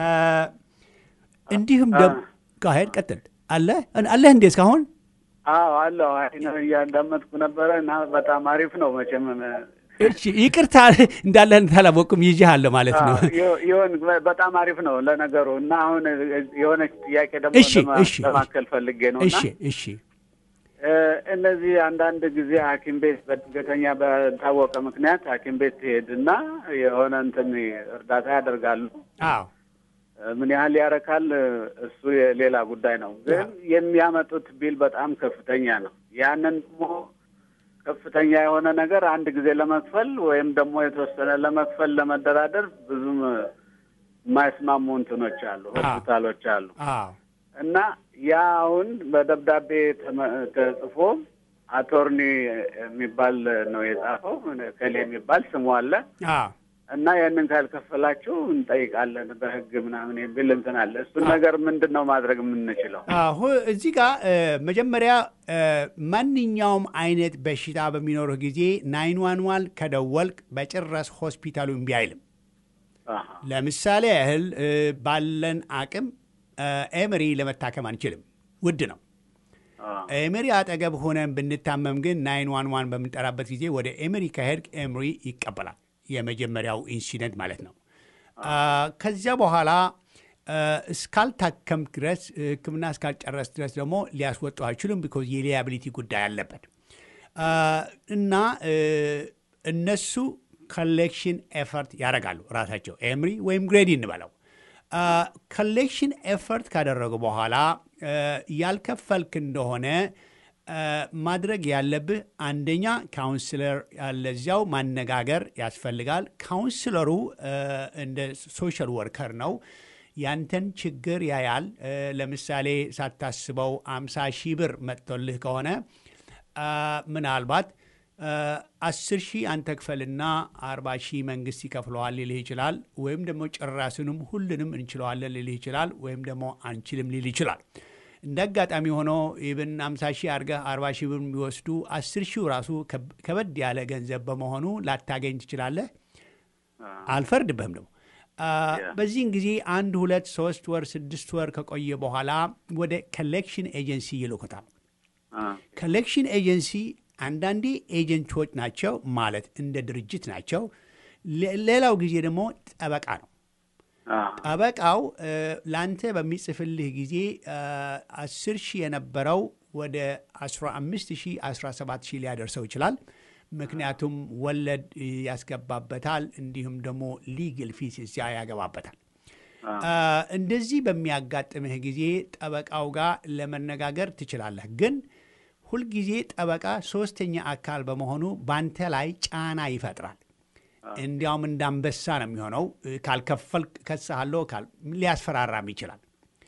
እንዲሁም ሄድ ቀጥል አለ አለህ እንዴ እስካሁን? አዎ አለሁ። እያዳመጥኩ ነበረ እና በጣም አሪፍ ነው መቼም እሺ ይቅርታ እንዳለህን ታላወቅም ይዤሃለሁ ማለት ነው። ይሁን በጣም አሪፍ ነው ለነገሩ እና አሁን የሆነች ጥያቄ ደግሞ እሺ እሺ ለማከል ፈልጌ ነው እሺ እና እሺ እነዚህ አንዳንድ ጊዜ ሐኪም ቤት በድንገተኛ በታወቀ ምክንያት ሐኪም ቤት ትሄድና የሆነ እንትን እርዳታ ያደርጋሉ። አዎ ምን ያህል ያረካል እሱ የሌላ ጉዳይ ነው። ግን የሚያመጡት ቢል በጣም ከፍተኛ ነው። ያንን ደግሞ ከፍተኛ የሆነ ነገር አንድ ጊዜ ለመክፈል ወይም ደግሞ የተወሰነ ለመክፈል ለመደራደር ብዙም የማይስማሙ እንትኖች አሉ፣ ሆስፒታሎች አሉ አዎ እና ያ አሁን በደብዳቤ ተመ- ተጽፎ አቶርኒ የሚባል ነው የጻፈው ከሌ የሚባል ስሙ አለ አዎ እና ያንን ካልከፈላችሁ እንጠይቃለን በሕግ ምናምን የሚል እንትን አለ። እሱን ነገር ምንድን ነው ማድረግ የምንችለው? አሁ እዚህ ጋር መጀመሪያ ማንኛውም አይነት በሽታ በሚኖርህ ጊዜ ናይን ዋን ዋን ከደወልክ በጭራሽ ሆስፒታሉ እምቢ አይልም። አሃ፣ ለምሳሌ ያህል እ፣ ባለን አቅም ኤምሪ ለመታከም አንችልም፣ ውድ ነው። አዎ፣ ኤምሪ አጠገብ ሆነን ብንታመም ግን ናይን ዋን ዋን በምንጠራበት ጊዜ ወደ ኤምሪ ከሄድክ ኤምሪ ይቀበላል። የመጀመሪያው ኢንሲደንት ማለት ነው። አ፣ ከዚያ በኋላ አ፣ እስካልታከምክ ድረስ ሕክምና እስካልጨረስ ድረስ ደግሞ ሊያስወጡ አይችሉም። ቢኮዝ የሊያቢሊቲ ጉዳይ አለበት አ፣ እና እ፣ እነሱ ኮሌክሽን ኤፈርት ያደርጋሉ ራሳቸው ኤምሪ ወይም ግሬዲ እንበለው ኮሌክሽን ኤፈርት ካደረጉ በኋላ አ፣ ያልከፈልክ እንደሆነ አ፣ ማድረግ ያለብህ አንደኛ ካውንስለር ያለዚያው ማነጋገር ያስፈልጋል። ካውንስለሩ አ፣ እንደ ሶሻል ወርከር ነው። ያንተን ችግር ያያል። አ፣ ለምሳሌ ሳታስበው አምሳ ሺህ ብር መጥቶልህ ከሆነ አ፣ ምናልባት አስር ሺህ አንተ ክፈልና አርባ ሺህ መንግስት ይከፍለዋል ሊልህ ይችላል። ወይም ደግሞ ጭራስንም ሁሉንም እንችለዋለን ሊልህ ይችላል። ወይም ደግሞ አንችልም ሊል ይችላል። እንደ አጋጣሚ ሆኖ ኢብን አምሳ ሺህ አድርገህ አርባ ሺህ ብር የሚወስዱ አስር ሺው ራሱ ከብ- ከበድ ያለ ገንዘብ በመሆኑ ላታገኝ ትችላለህ። አልፈርድብህም ደግሞ አ፣ በዚህን ጊዜ አንድ ሁለት ሶስት ወር ስድስት ወር ከቆየ በኋላ ወደ ኮሌክሽን ኤጀንሲ ይልኩታል። አዎ፣ ኮሌክሽን ኤጀንሲ አንዳንዴ ኤጀንቶች ናቸው ማለት እንደ ድርጅት ናቸው። ሌ- ሌላው ጊዜ ደግሞ ጠበቃ ነው። አዎ፣ ጠበቃው እ፣ ለአንተ በሚጽፍልህ ጊዜ አስር ሺህ የነበረው ወደ 15 ሺህ 17 ሺህ ሊያደርሰው ይችላል። ምክንያቱም ወለድ እ፣ ያስገባበታል፣ እንዲሁም ደግሞ ሊግል ፊስ እዚያ ያገባበታል። አ፣ እንደዚህ በሚያጋጥምህ ጊዜ ጠበቃው ጋር ለመነጋገር ትችላለህ። ግን ሁልጊዜ ጠበቃ ሶስተኛ አካል በመሆኑ ባንተ ላይ ጫና ይፈጥራል። እንዲያውም እንዳንበሳ ነው የሚሆነው። ካልከፈል ከስሃለሁ ሊያስፈራራም ይችላል።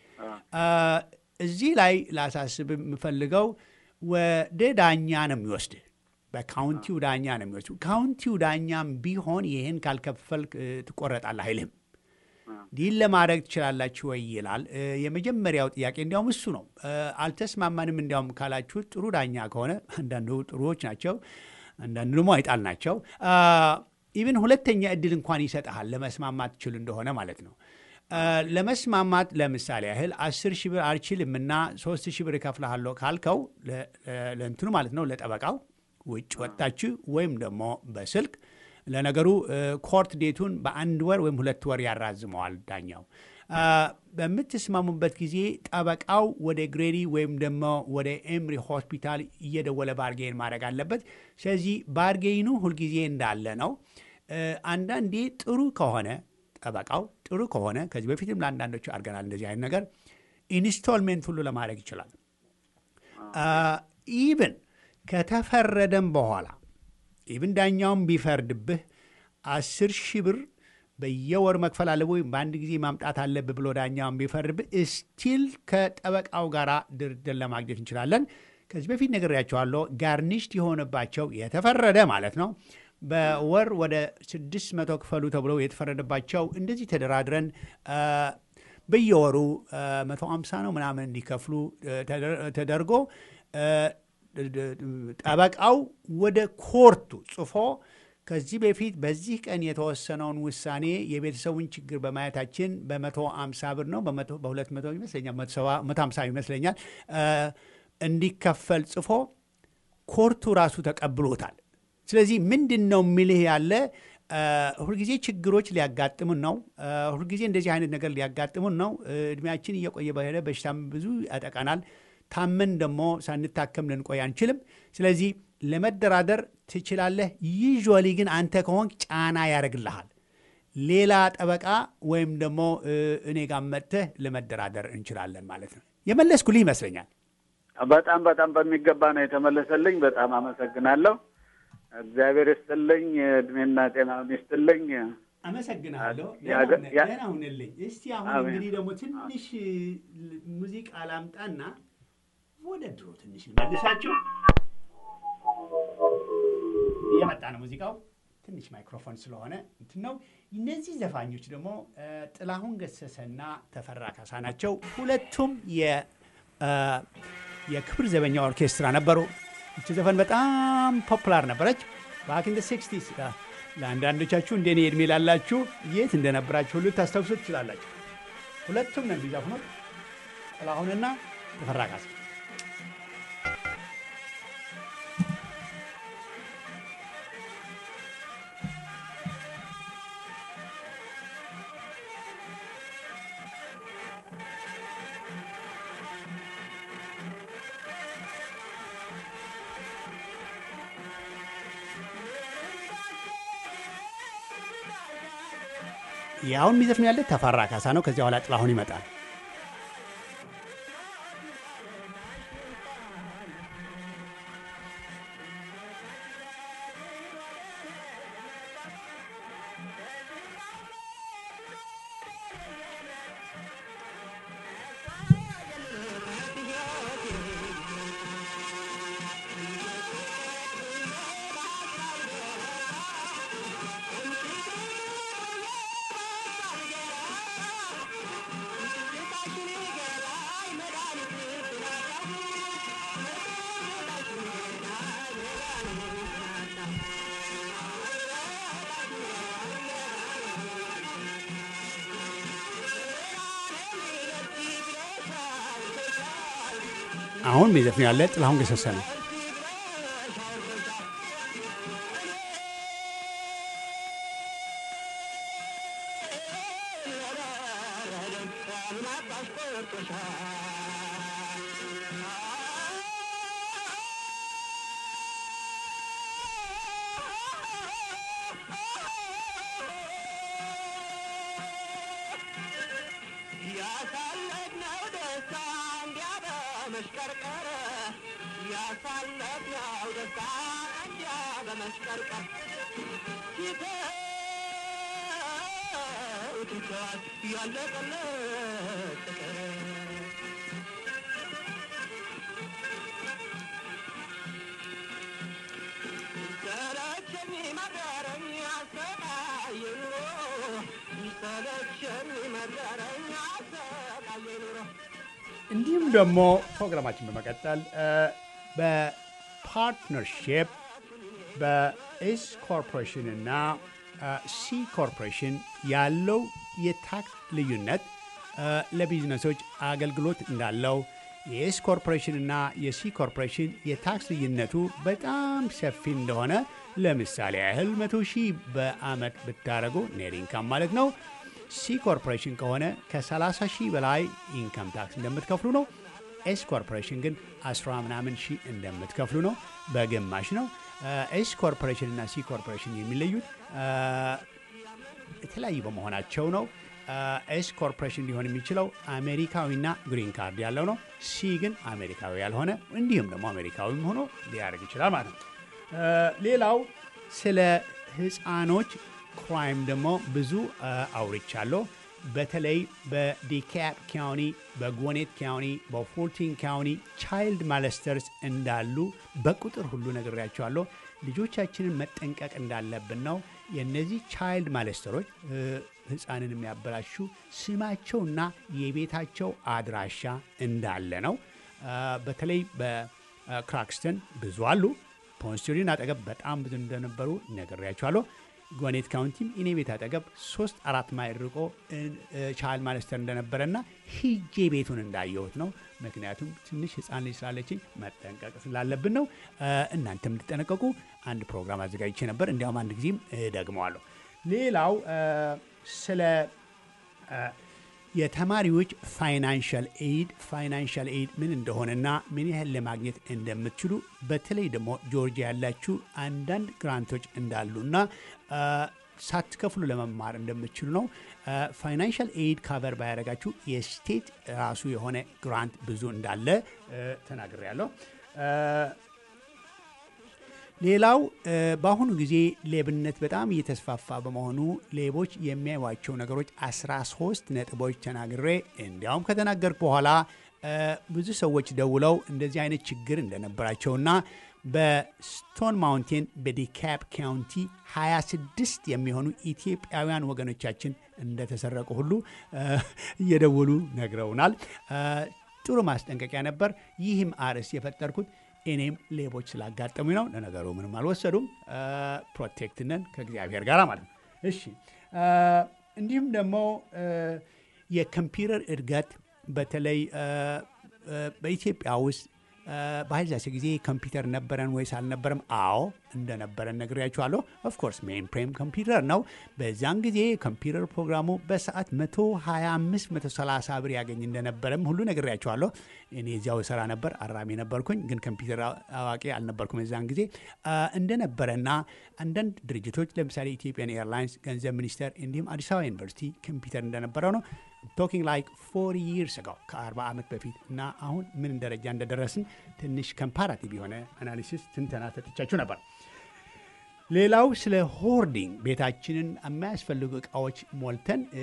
እዚህ ላይ ላሳስብ የምፈልገው ወደ ዳኛ ነው የሚወስድህ። በካውንቲው ዳኛ ነው የሚወስድ። ካውንቲው ዳኛም ቢሆን ይህን ካልከፈል ትቆረጣለህ አይልህም። ዲል ለማድረግ ትችላላችሁ ወይ ይላል። የመጀመሪያው ጥያቄ እንዲያውም እሱ ነው። አልተስማማንም እንዲያውም ካላችሁ ጥሩ ዳኛ ከሆነ አንዳንዱ ጥሩዎች ናቸው፣ አንዳንዱ ደግሞ አይጣል ናቸው። ኢቭን ሁለተኛ እድል እንኳን ይሰጥሃል ለመስማማት ትችል እንደሆነ ማለት ነው። ለመስማማት ለምሳሌ ያህል አስር ሺህ ብር አልችልም እና ሶስት ሺህ ብር እከፍልሃለሁ ካልከው ለእንትኑ ማለት ነው ለጠበቃው ውጭ ወጣችሁ ወይም ደግሞ በስልክ ለነገሩ ኮርት ዴቱን በአንድ ወር ወይም ሁለት ወር ያራዝመዋል ዳኛው። በምትስማሙበት ጊዜ ጠበቃው ወደ ግሬዲ ወይም ደግሞ ወደ ኤምሪ ሆስፒታል እየደወለ ባርጌን ማድረግ አለበት። ስለዚህ ባርጌኑ ሁልጊዜ እንዳለ ነው። አንዳንዴ ጥሩ ከሆነ ጠበቃው ጥሩ ከሆነ ከዚህ በፊትም ለአንዳንዶቹ አድርገናል እንደዚህ አይነት ነገር ኢንስቶልሜንት ሁሉ ለማድረግ ይችላል። ኢቭን ከተፈረደም በኋላ ኢቭን ዳኛውን ቢፈርድብህ አስር ሺህ ብር በየወር መክፈል አለ ወይም በአንድ ጊዜ ማምጣት አለብህ ብሎ ዳኛውን ቢፈርድብህ ስቲል ከጠበቃው ጋር ድርድር ለማግኘት እንችላለን። ከዚህ በፊት ነግሬያቸዋለሁ። ጋርኒሽድ የሆነባቸው የተፈረደ ማለት ነው በወር ወደ ስድስት መቶ ክፈሉ ተብለው የተፈረደባቸው እንደዚህ ተደራድረን በየወሩ መቶ አምሳ ነው ምናምን እንዲከፍሉ ተደርጎ ጠበቃው ወደ ኮርቱ ጽፎ ከዚህ በፊት በዚህ ቀን የተወሰነውን ውሳኔ የቤተሰቡን ችግር በማየታችን በመቶ አምሳ ብር ነው በሁለት መቶ ይመስለኛል መቶ አምሳ ይመስለኛል እንዲከፈል ጽፎ ኮርቱ ራሱ ተቀብሎታል። ስለዚህ ምንድን ነው የሚልህ ያለ ሁልጊዜ ችግሮች ሊያጋጥሙን ነው። ሁልጊዜ እንደዚህ አይነት ነገር ሊያጋጥሙን ነው። እድሜያችን እየቆየ በሄደ በሽታም ብዙ ያጠቃናል። ታመን ደግሞ ሳንታከም ልንቆይ አንችልም። ስለዚህ ለመደራደር ትችላለህ። ዩዥዋሊ ግን አንተ ከሆንክ ጫና ያደርግልሃል። ሌላ ጠበቃ ወይም ደግሞ እኔ ጋር መጥተህ ለመደራደር እንችላለን ማለት ነው። የመለስኩልህ ይመስለኛል። በጣም በጣም በሚገባ ነው የተመለሰልኝ። በጣም አመሰግናለሁ። እግዚአብሔር ይስጥልኝ፣ እድሜና ጤናውን ይስጥልኝ። አመሰግናለሁ። ደህና ሁንልኝ። እስቲ አሁን እንግዲህ ደግሞ ትንሽ ሙዚቃ ላምጣና ወደ ድሮ ትንሽ መልሳችሁ እየመጣ ነው ሙዚቃው። ትንሽ ማይክሮፎን ስለሆነ እንትን ነው። እነዚህ ዘፋኞች ደግሞ ጥላሁን ገሰሰና ተፈራ ካሳ ናቸው። ሁለቱም የክብር ዘበኛ ኦርኬስትራ ነበሩ። እቺ ዘፈን በጣም ፖፑላር ነበረች ባክ ኢን ሲክስቲስ። ለአንዳንዶቻችሁ እንደኔ እድሜ ላላችሁ የት እንደነበራችሁ ሁሉ ታስታውሱ ትችላላችሁ። ሁለቱም ነው የሚዘፍኑት ጥላሁንና ተፈራ ካሳ። ያሁን የሚዘፍን ያለ ተፈራ ካሳ ነው። ከዚያ በኋላ ጥላሁን ይመጣል። አሁን የሚዘፍን ያለ ጥላሁን ገሰሰ ነው። ያሳለፍነው ደስታ እንዲያ በመሽቀርቀር ያሳለፍነው ደስታ እንዲያ በመስቀርቀር ሲተው ትተዋል ያለቀለት ፍቅር ሰለቸኝ መረረኝ አሰቃየ ኑሮ ሰለቸኝ መረረኝ አሰቃየ ኑሮ እንዲሁም ደግሞ ፕሮግራማችን በመቀጠል እ፣ በፓርትነርሽፕ በኤስ ኮርፖሬሽን እና እ፣ ሲ ኮርፖሬሽን ያለው የታክስ ልዩነት እ፣ ለቢዝነሶች አገልግሎት እንዳለው የኤስ ኮርፖሬሽን እና የሲ ኮርፖሬሽን የታክስ ልዩነቱ በጣም ሰፊ እንደሆነ ለምሳሌ ያህል መቶ ሺህ በአመት ብታደረጉ ኔት ኢንካም ማለት ነው ሲ ኮርፖሬሽን ከሆነ ከ30 ሺህ በላይ ኢንካም ታክስ እንደምትከፍሉ ነው። ኤስ ኮርፖሬሽን ግን 10 ምናምን ሺህ እንደምትከፍሉ ነው። በግማሽ ነው። ኤስ ኮርፖሬሽን እና ሲ ኮርፖሬሽን የሚለዩት አ፣ የተለያዩ በመሆናቸው ነው። ኤስ ኮርፖሬሽን ሊሆን የሚችለው አሜሪካዊና ግሪን ካርድ ያለው ነው። ሲ ግን አሜሪካዊ ያልሆነ እንዲሁም ደግሞ አሜሪካዊም ሆኖ ሊያደርግ ይችላል ማለት ነው። አ፣ ሌላው ስለ ህፃኖች ክራይም ደግሞ ብዙ አ፣ አውርቻለሁ። በተለይ በዲካፕ ካውኒ፣ በጎኔት ካውኒ፣ በፎርቲን ካውኒ ቻይልድ ማለስተርስ እንዳሉ በቁጥር ሁሉ ነግሬያቸዋለሁ። ልጆቻችንን መጠንቀቅ እንዳለብን ነው። የእነዚህ ቻይልድ ማለስተሮች እ፣ ህፃንን የሚያበላሹ ስማቸውና የቤታቸው አድራሻ እንዳለ ነው። አ፣ በተለይ በክራክስተን ብዙ አሉ። ፖንስቲሪን አጠገብ በጣም ብዙ እንደነበሩ ነግሬያቸዋለሁ። ጓኔት ካውንቲም እኔ ቤት አጠገብ ሶስት አራት ማይል ርቆ ቻይልድ ማለስተር እንደነበረና ሂጄ ቤቱን እንዳየሁት ነው። ምክንያቱም ትንሽ ህፃን ልጅ ስላለችኝ መጠንቀቅ ስላለብን ነው። አ፣ እናንተም እንድጠነቀቁ አንድ ፕሮግራም አዘጋጅቼ ነበር። እንዲያውም አንድ ጊዜም ደግመዋለሁ። ሌላው አ፣ ስለ አ፣ የተማሪዎች ፋይናንሻል ኤድ ፋይናንሻል ኤድ ምን እንደሆነና ምን ያህል ለማግኘት እንደምትችሉ በተለይ ደግሞ ጆርጂያ ያላችሁ አንዳንድ ግራንቶች እንዳሉና አ፣ ሳትከፍሉ ለመማር እንደምትችሉ ነው። ፋይናንሻል ኤድ ካቨር ባያደረጋችሁ የስቴት ራሱ የሆነ ግራንት ብዙ እንዳለ ተናግሬያለሁ። አ፣ ሌላው እ፣ በአሁኑ ጊዜ ሌብነት በጣም እየተስፋፋ በመሆኑ ሌቦች የሚያዩዋቸው ነገሮች 13 ነጥቦች ተናግሬ እንዲያውም ከተናገርኩ በኋላ እ፣ ብዙ ሰዎች ደውለው እንደዚህ አይነት ችግር እንደነበራቸውና በስቶን ማውንቴን በዲካፕ ካውንቲ 26 የሚሆኑ ኢትዮጵያውያን ወገኖቻችን እንደተሰረቁ ሁሉ እ፣ እየደወሉ ነግረውናል። እ፣ ጥሩ ማስጠንቀቂያ ነበር። ይህም አርዕስት የፈጠርኩት እኔም ሌቦች ስላጋጠሙኝ ነው። ለነገሩ ምንም አልወሰዱም። ፕሮቴክት ነን ከእግዚአብሔር ጋር ማለት ነው። እሺ አ፣ እንዲሁም ደግሞ አ፣ የኮምፒውተር እድገት በተለይ አ፣ አ፣ በኢትዮጵያ ውስጥ አ፣ በኃይለሥላሴ ጊዜ ኮምፒውተር ነበረን ወይስ አልነበረም? አዎ እንደነበረን ነግሬያችኋለሁ። ኦፍኮርስ ሜን ፕሬም ኮምፒውተር ነው። በዛን ጊዜ ኮምፒውተር ፕሮግራሙ በሰዓት 125 130 ብር ያገኝ እንደነበረም ሁሉ ነግሬያችኋለሁ። እኔ እዚያው ስራ ነበር፣ አራሚ ነበርኩኝ፣ ግን ኮምፒውተር አዋቂ አልነበርኩም የዛን ጊዜ አ፣ እንደነበረና አንዳንድ ድርጅቶች ለምሳሌ ኢትዮጵያን ኤርላይንስ፣ ገንዘብ ሚኒስቴር እንዲሁም አዲስ አበባ ዩኒቨርሲቲ ኮምፒውተር እንደነበረው ነው። ቶኪንግ ላይክ ፎር ይርስ አጎ ከ40 ዓመት በፊት እና አሁን ምን ደረጃ እንደደረስን ትንሽ ኮምፓራቲቭ የሆነ አናሊሲስ ትንተና ሰጥቻችሁ ነበር። ሌላው ስለ ሆርዲንግ ቤታችንን የማያስፈልጉ እቃዎች ሞልተን እ፣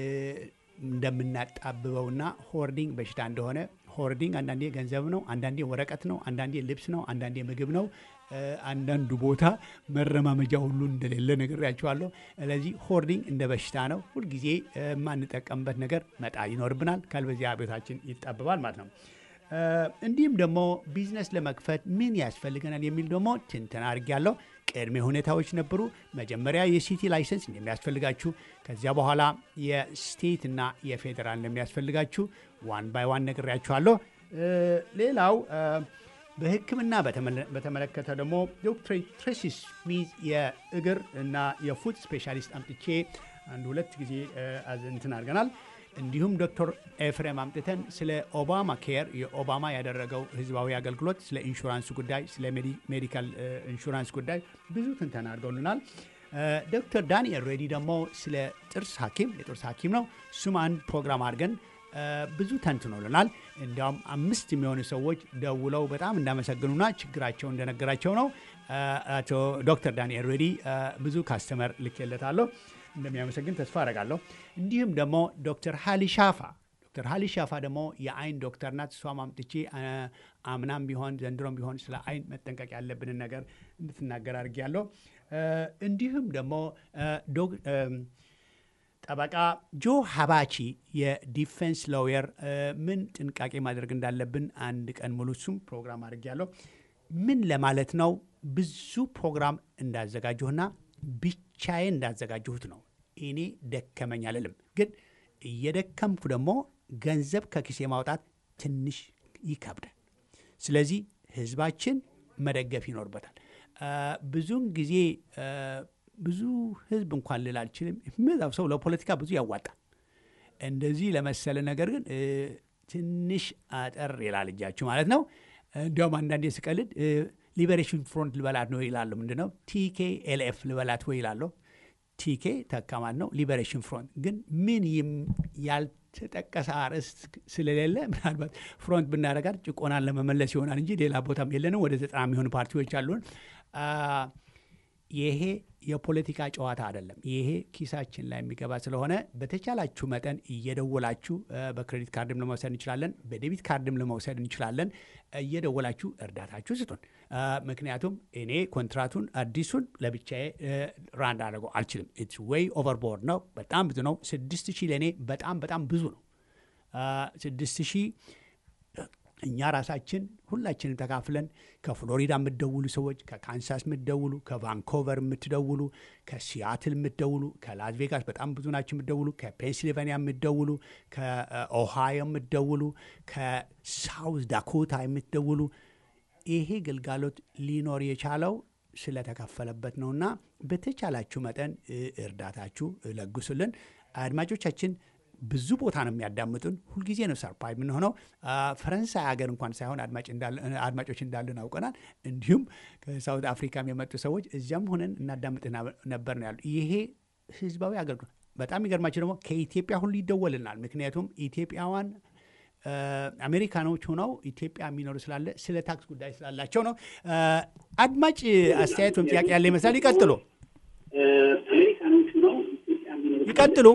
እንደምናጣብበውና ሆርዲንግ በሽታ እንደሆነ ሆርዲንግ አንዳንዴ ገንዘብ ነው፣ አንዳንዴ ወረቀት ነው፣ አንዳንዴ ልብስ ነው፣ አንዳንዴ ምግብ ነው። እ፣ አንዳንዱ ቦታ መረማመጃ ሁሉ እንደሌለ ነግሬያቸዋለሁ። ስለዚህ ሆርዲንግ እንደ በሽታ ነው። ሁልጊዜ እ፣ የማንጠቀምበት ነገር መጣል ይኖርብናል። ካልበዚያ ቤታችን ይጣብባል ማለት ነው። እ፣ እንዲሁም ደግሞ ቢዝነስ ለመክፈት ምን ያስፈልገናል የሚል ደግሞ ትንተና አድርጌያለሁ። ቅድመ ሁኔታዎች ነበሩ። መጀመሪያ የሲቲ ላይሰንስ እንደሚያስፈልጋችሁ፣ ከዚያ በኋላ የስቴት እና የፌዴራል እንደሚያስፈልጋችሁ ዋን ባይ ዋን ነግሬያችኋለሁ። እ፣ ሌላው እ፣ በሕክምና በተመለ- በተመለከተ ደግሞ ዶክተር ትሬሲ ስሚዝ የእግር እና የፉት ስፔሻሊስት አምጥቼ አንድ ሁለት ጊዜ እ፣ አዝ- እንትን አድርገናል። እንዲሁም ዶክተር ኤፍሬም አምጥተን ስለ ኦባማ ኬር የኦባማ ያደረገው ህዝባዊ አገልግሎት፣ ስለ ኢንሹራንስ ጉዳይ፣ ስለ ሜዲ- ሜዲካል እ፣ ኢንሹራንስ ጉዳይ ብዙ ትንተና አድርገውልናል። እ፣ ዶክተር ዳንኤል ሬዲ ደግሞ ስለ ጥርስ ሐኪም የጥርስ ሐኪም ነው። እሱም አንድ ፕሮግራም አድርገን እ፣ ብዙ ተንትኖልናል። እንዲያውም አምስት የሚሆኑ ሰዎች ደውለው በጣም እንዳመሰግኑና ችግራቸው እንደነገራቸው ነው። አቶ ዶክተር ዳንኤል ሬዲ ብዙ ካስተመር ልኬለታለሁ እንደሚያመሰግን ተስፋ አረጋለሁ። እንዲሁም ደግሞ ዶክተር ሀሊ ሻፋ ዶክተር ሀሊ ሻፋ ደግሞ የአይን ዶክተር ናት። እሷ ማምጥቼ አምናም ቢሆን ዘንድሮም ቢሆን ስለ አይን መጠንቀቅ ያለብንን ነገር እንድትናገር አድርጌያለሁ። እንዲሁም ደግሞ ጠበቃ ጆ ሀባቺ የዲፌንስ ሎየር ምን ጥንቃቄ ማድረግ እንዳለብን አንድ ቀን ሙሉ እሱም ፕሮግራም አድርጌያለሁ። ምን ለማለት ነው ብዙ ፕሮግራም እንዳዘጋጀሁና ብቻዬን እንዳዘጋጀሁት ነው። እኔ ደከመኝ አልልም፣ ግን እየደከምኩ ደግሞ ገንዘብ ከኪሴ ማውጣት ትንሽ ይከብዳል። ስለዚህ ህዝባችን መደገፍ ይኖርበታል። ብዙውን ጊዜ ብዙ ህዝብ እንኳን ልል አልችልም፣ የሚበዛው ሰው ለፖለቲካ ብዙ ያዋጣል። እንደዚህ ለመሰለ ነገር ግን ትንሽ አጠር ይላል እጃችሁ ማለት ነው። እንዲያውም አንዳንዴ ስቀልድ ሊበሬሽን ፍሮንት ልበላት ነው ይላሉ። ምንድነው ቲኬ ኤልኤፍ ልበላት ወይ ይላለሁ። ቲኬ ተካማት ነው። ሊበሬሽን ፍሮንት ግን ምን ያልተጠቀሰ አርዕስት ስለሌለ ምናልባት ፍሮንት ብናደርጋት ጭቆናን ለመመለስ ይሆናል እንጂ ሌላ ቦታም የለንም። ወደ ዘጠና የሚሆኑ ፓርቲዎች አሉን። ይሄ የፖለቲካ ጨዋታ አይደለም። ይሄ ኪሳችን ላይ የሚገባ ስለሆነ በተቻላችሁ መጠን እየደወላችሁ በክሬዲት ካርድም ለመውሰድ እንችላለን፣ በዴቢት ካርድም ለመውሰድ እንችላለን። እየደወላችሁ እርዳታችሁ ስጡን። ምክንያቱም እኔ ኮንትራቱን አዲሱን ለብቻዬ ራንድ አድርገው አልችልም። ኢትስ ዌይ ኦቨርቦርድ ነው። በጣም ብዙ ነው። ስድስት ሺህ ለእኔ በጣም በጣም ብዙ ነው። ስድስት ሺህ እኛ ራሳችን ሁላችንም ተካፍለን ከፍሎሪዳ የምትደውሉ ሰዎች፣ ከካንሳስ የምትደውሉ፣ ከቫንኮቨር የምትደውሉ፣ ከሲያትል የምትደውሉ፣ ከላስ ቬጋስ በጣም ብዙ ናቸው የምትደውሉ፣ ከፔንሲልቫኒያ የምትደውሉ፣ ከኦሃዮ የምትደውሉ፣ ከሳውዝ ዳኮታ የምትደውሉ ይሄ ግልጋሎት ሊኖር የቻለው ስለተከፈለበት ነውና በተቻላችሁ መጠን እርዳታችሁ ለግሱልን። አድማጮቻችን ብዙ ቦታ ነው የሚያዳምጡን። ሁልጊዜ ነው ሰርፕራይዝ የምንሆነው። ፈረንሳይ ሀገር እንኳን ሳይሆን አድማጮች እንዳለን አውቀናል። እንዲሁም ከሳውት አፍሪካም የመጡ ሰዎች እዚያም ሆነን እናዳምጥ ነበር ነው ያሉ። ይሄ ህዝባዊ አገልግሎት በጣም የሚገርማቸው ደግሞ ከኢትዮጵያ ሁሉ ይደወልናል። ምክንያቱም ኢትዮጵያዋን አሜሪካኖች ሆነው ኢትዮጵያ የሚኖሩ ስላለ ስለ ታክስ ጉዳይ ስላላቸው ነው። አድማጭ አስተያየት ወይም ጥያቄ ያለ ይመስላል። ይቀጥሉ ይቀጥሉ።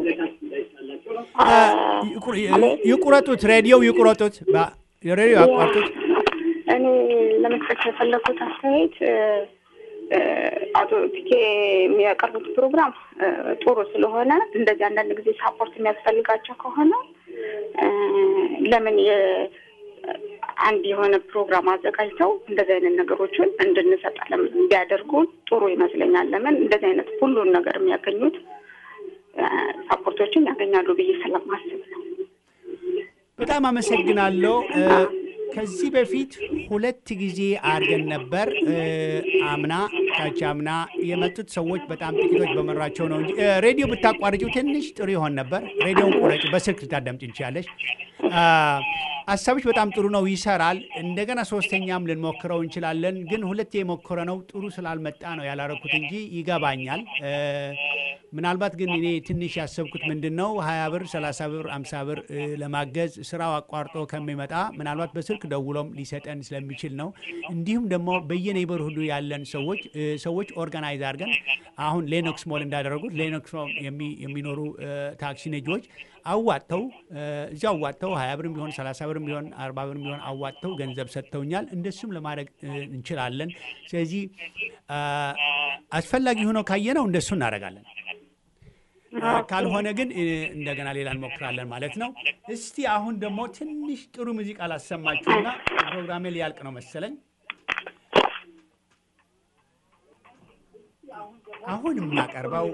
ይቁረጡት፣ ሬዲዮው ይቁረጡት፣ ሬዲዮ ያቋርጡት። እኔ ለመስጠት የፈለኩት አስተያየት አቶ ቲኬ የሚያቀርቡት ፕሮግራም ጥሩ ስለሆነ እንደዚህ አንዳንድ ጊዜ ሳፖርት የሚያስፈልጋቸው ከሆነ ለምን አንድ የሆነ ፕሮግራም አዘጋጅተው እንደዚህ አይነት ነገሮችን እንድንሰጥ ቢያደርጉ ጥሩ ይመስለኛል። ለምን እንደዚህ አይነት ሁሉን ነገር የሚያገኙት ሳፖርቶችን ያገኛሉ ብዬ ስለማስብ ነው። በጣም አመሰግናለሁ። ከዚህ በፊት ሁለት ጊዜ አድርገን ነበር። አምና ታች አምና የመጡት ሰዎች በጣም ጥቂቶች በመራቸው ነው እንጂ ሬዲዮ ብታቋርጪው ትንሽ ጥሩ ይሆን ነበር። ሬዲዮን ቁረጭ፣ በስልክ ልታዳምጪ እንችላለች። ሀሳቦች በጣም ጥሩ ነው፣ ይሰራል። እንደገና ሶስተኛም ልንሞክረው እንችላለን። ግን ሁለት የሞከረ ነው ጥሩ ስላልመጣ ነው ያላረኩት እንጂ ይገባኛል። ምናልባት ግን እኔ ትንሽ ያሰብኩት ምንድን ነው ሀያ ብር ሰላሳ ብር አምሳ ብር ለማገዝ ስራው አቋርጦ ከሚመጣ ምናልባት በስልክ ደውሎም ሊሰጠን ስለሚችል ነው። እንዲሁም ደግሞ በየኔበር ሁሉ ያለን ሰዎች ሰዎች ኦርጋናይዝ አድርገን አሁን ሌኖክስ ሞል እንዳደረጉት ሌኖክስ ሞል የሚኖሩ ታክሲ ነጂዎች አዋጥተው እዚያ አዋጥተው ሀያ ብርም ቢሆን ሰላሳ ብርም ቢሆን አርባ ብርም ቢሆን አዋጥተው ገንዘብ ሰጥተውኛል። እንደሱም ለማድረግ እንችላለን። ስለዚህ አስፈላጊ ሆኖ ካየነው እንደሱ እናደርጋለን። ካልሆነ ግን እንደገና ሌላ እንሞክራለን ማለት ነው። እስቲ አሁን ደግሞ ትንሽ ጥሩ ሙዚቃ ላሰማችሁና ፕሮግራሜ ሊያልቅ ነው መሰለኝ። አሁን የማቀርበው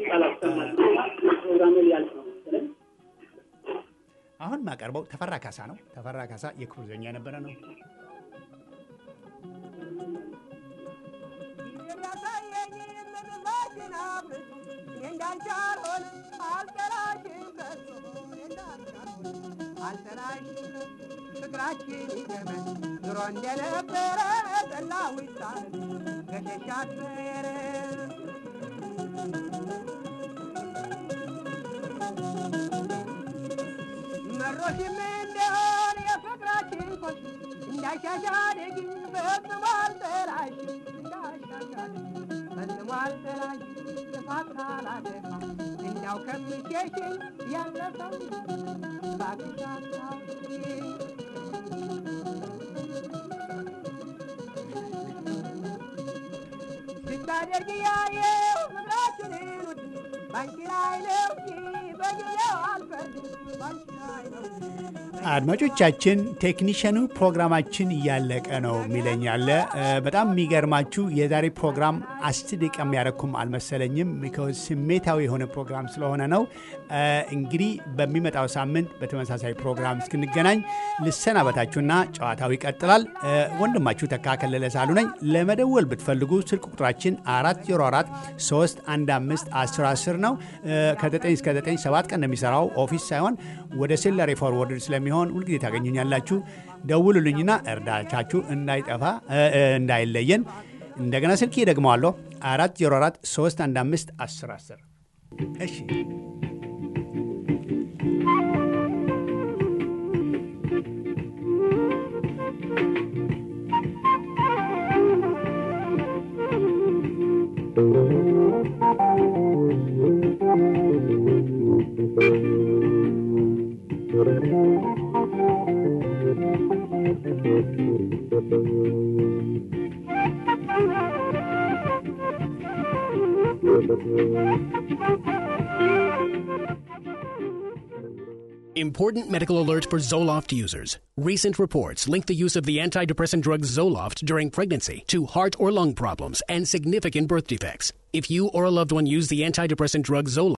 አሁን የማቀርበው ተፈራ ካሳ ነው። ተፈራ ካሳ የክብር ዘበኛ የነበረ ነው። ፍቅራችን ይገመን ድሮ እንደነበረ ጠላሁ ይሳል ገሸሻት ሜረ መሮ ጦሽም እንደሆን የፍቅራችን ኮሽ እንዳሻሻል ግን ፈጽሞ አልጠላሽም እንዳሻሻል ፈጽሞ አልጠላሽም ጥፋት ካላጠፋ እንዳው ከምትሸሽኝ ያለፈው እባክሽ አስታውሺ ስታደርግ ያየው ፍቅራችንን ውድ ባንቺ ላይ ነው እንጂ በጊዜው አልፈርድም ባንቺ ላይ ነው አድማጮቻችን ቴክኒሽያኑ ፕሮግራማችን እያለቀ ነው የሚለኝ አለ። እ፣ በጣም የሚገርማችሁ የዛሬ ፕሮግራም አስር ደቂቃ የሚያረኩም አልመሰለኝም። ቢኮዝ ስሜታዊ የሆነ ፕሮግራም ስለሆነ ነው። እ፣ እንግዲህ በሚመጣው ሳምንት በተመሳሳይ ፕሮግራም እስክንገናኝ ልሰናበታችሁና ጨዋታው ይቀጥላል። እ፣ ወንድማችሁ ተካ ከለለ ሳሉ ነኝ። ለመደወል ብትፈልጉ ስልክ ቁጥራችን 404 315 1010 ነው። እ፣ ከ9 እስከ 9 ሰባት ቀን ነው የሚሰራው ኦፊስ ሳይሆን ወደ ሴለሪ ፎርወርድ ስለሚሆን ሁልጊዜ ታገኙኛላችሁ። ደውሉልኝና እርዳታችሁ እንዳይጠፋ እ፣ እ፣ እንዳይለየን። እንደገና ስልክ ደግመዋለሁ 404 315 1010 እሺ Important medical alert for Zoloft users. Recent reports link the use of the antidepressant drug Zoloft during pregnancy to heart or lung problems and significant birth defects. If you or a loved one use the antidepressant drug Zoloft,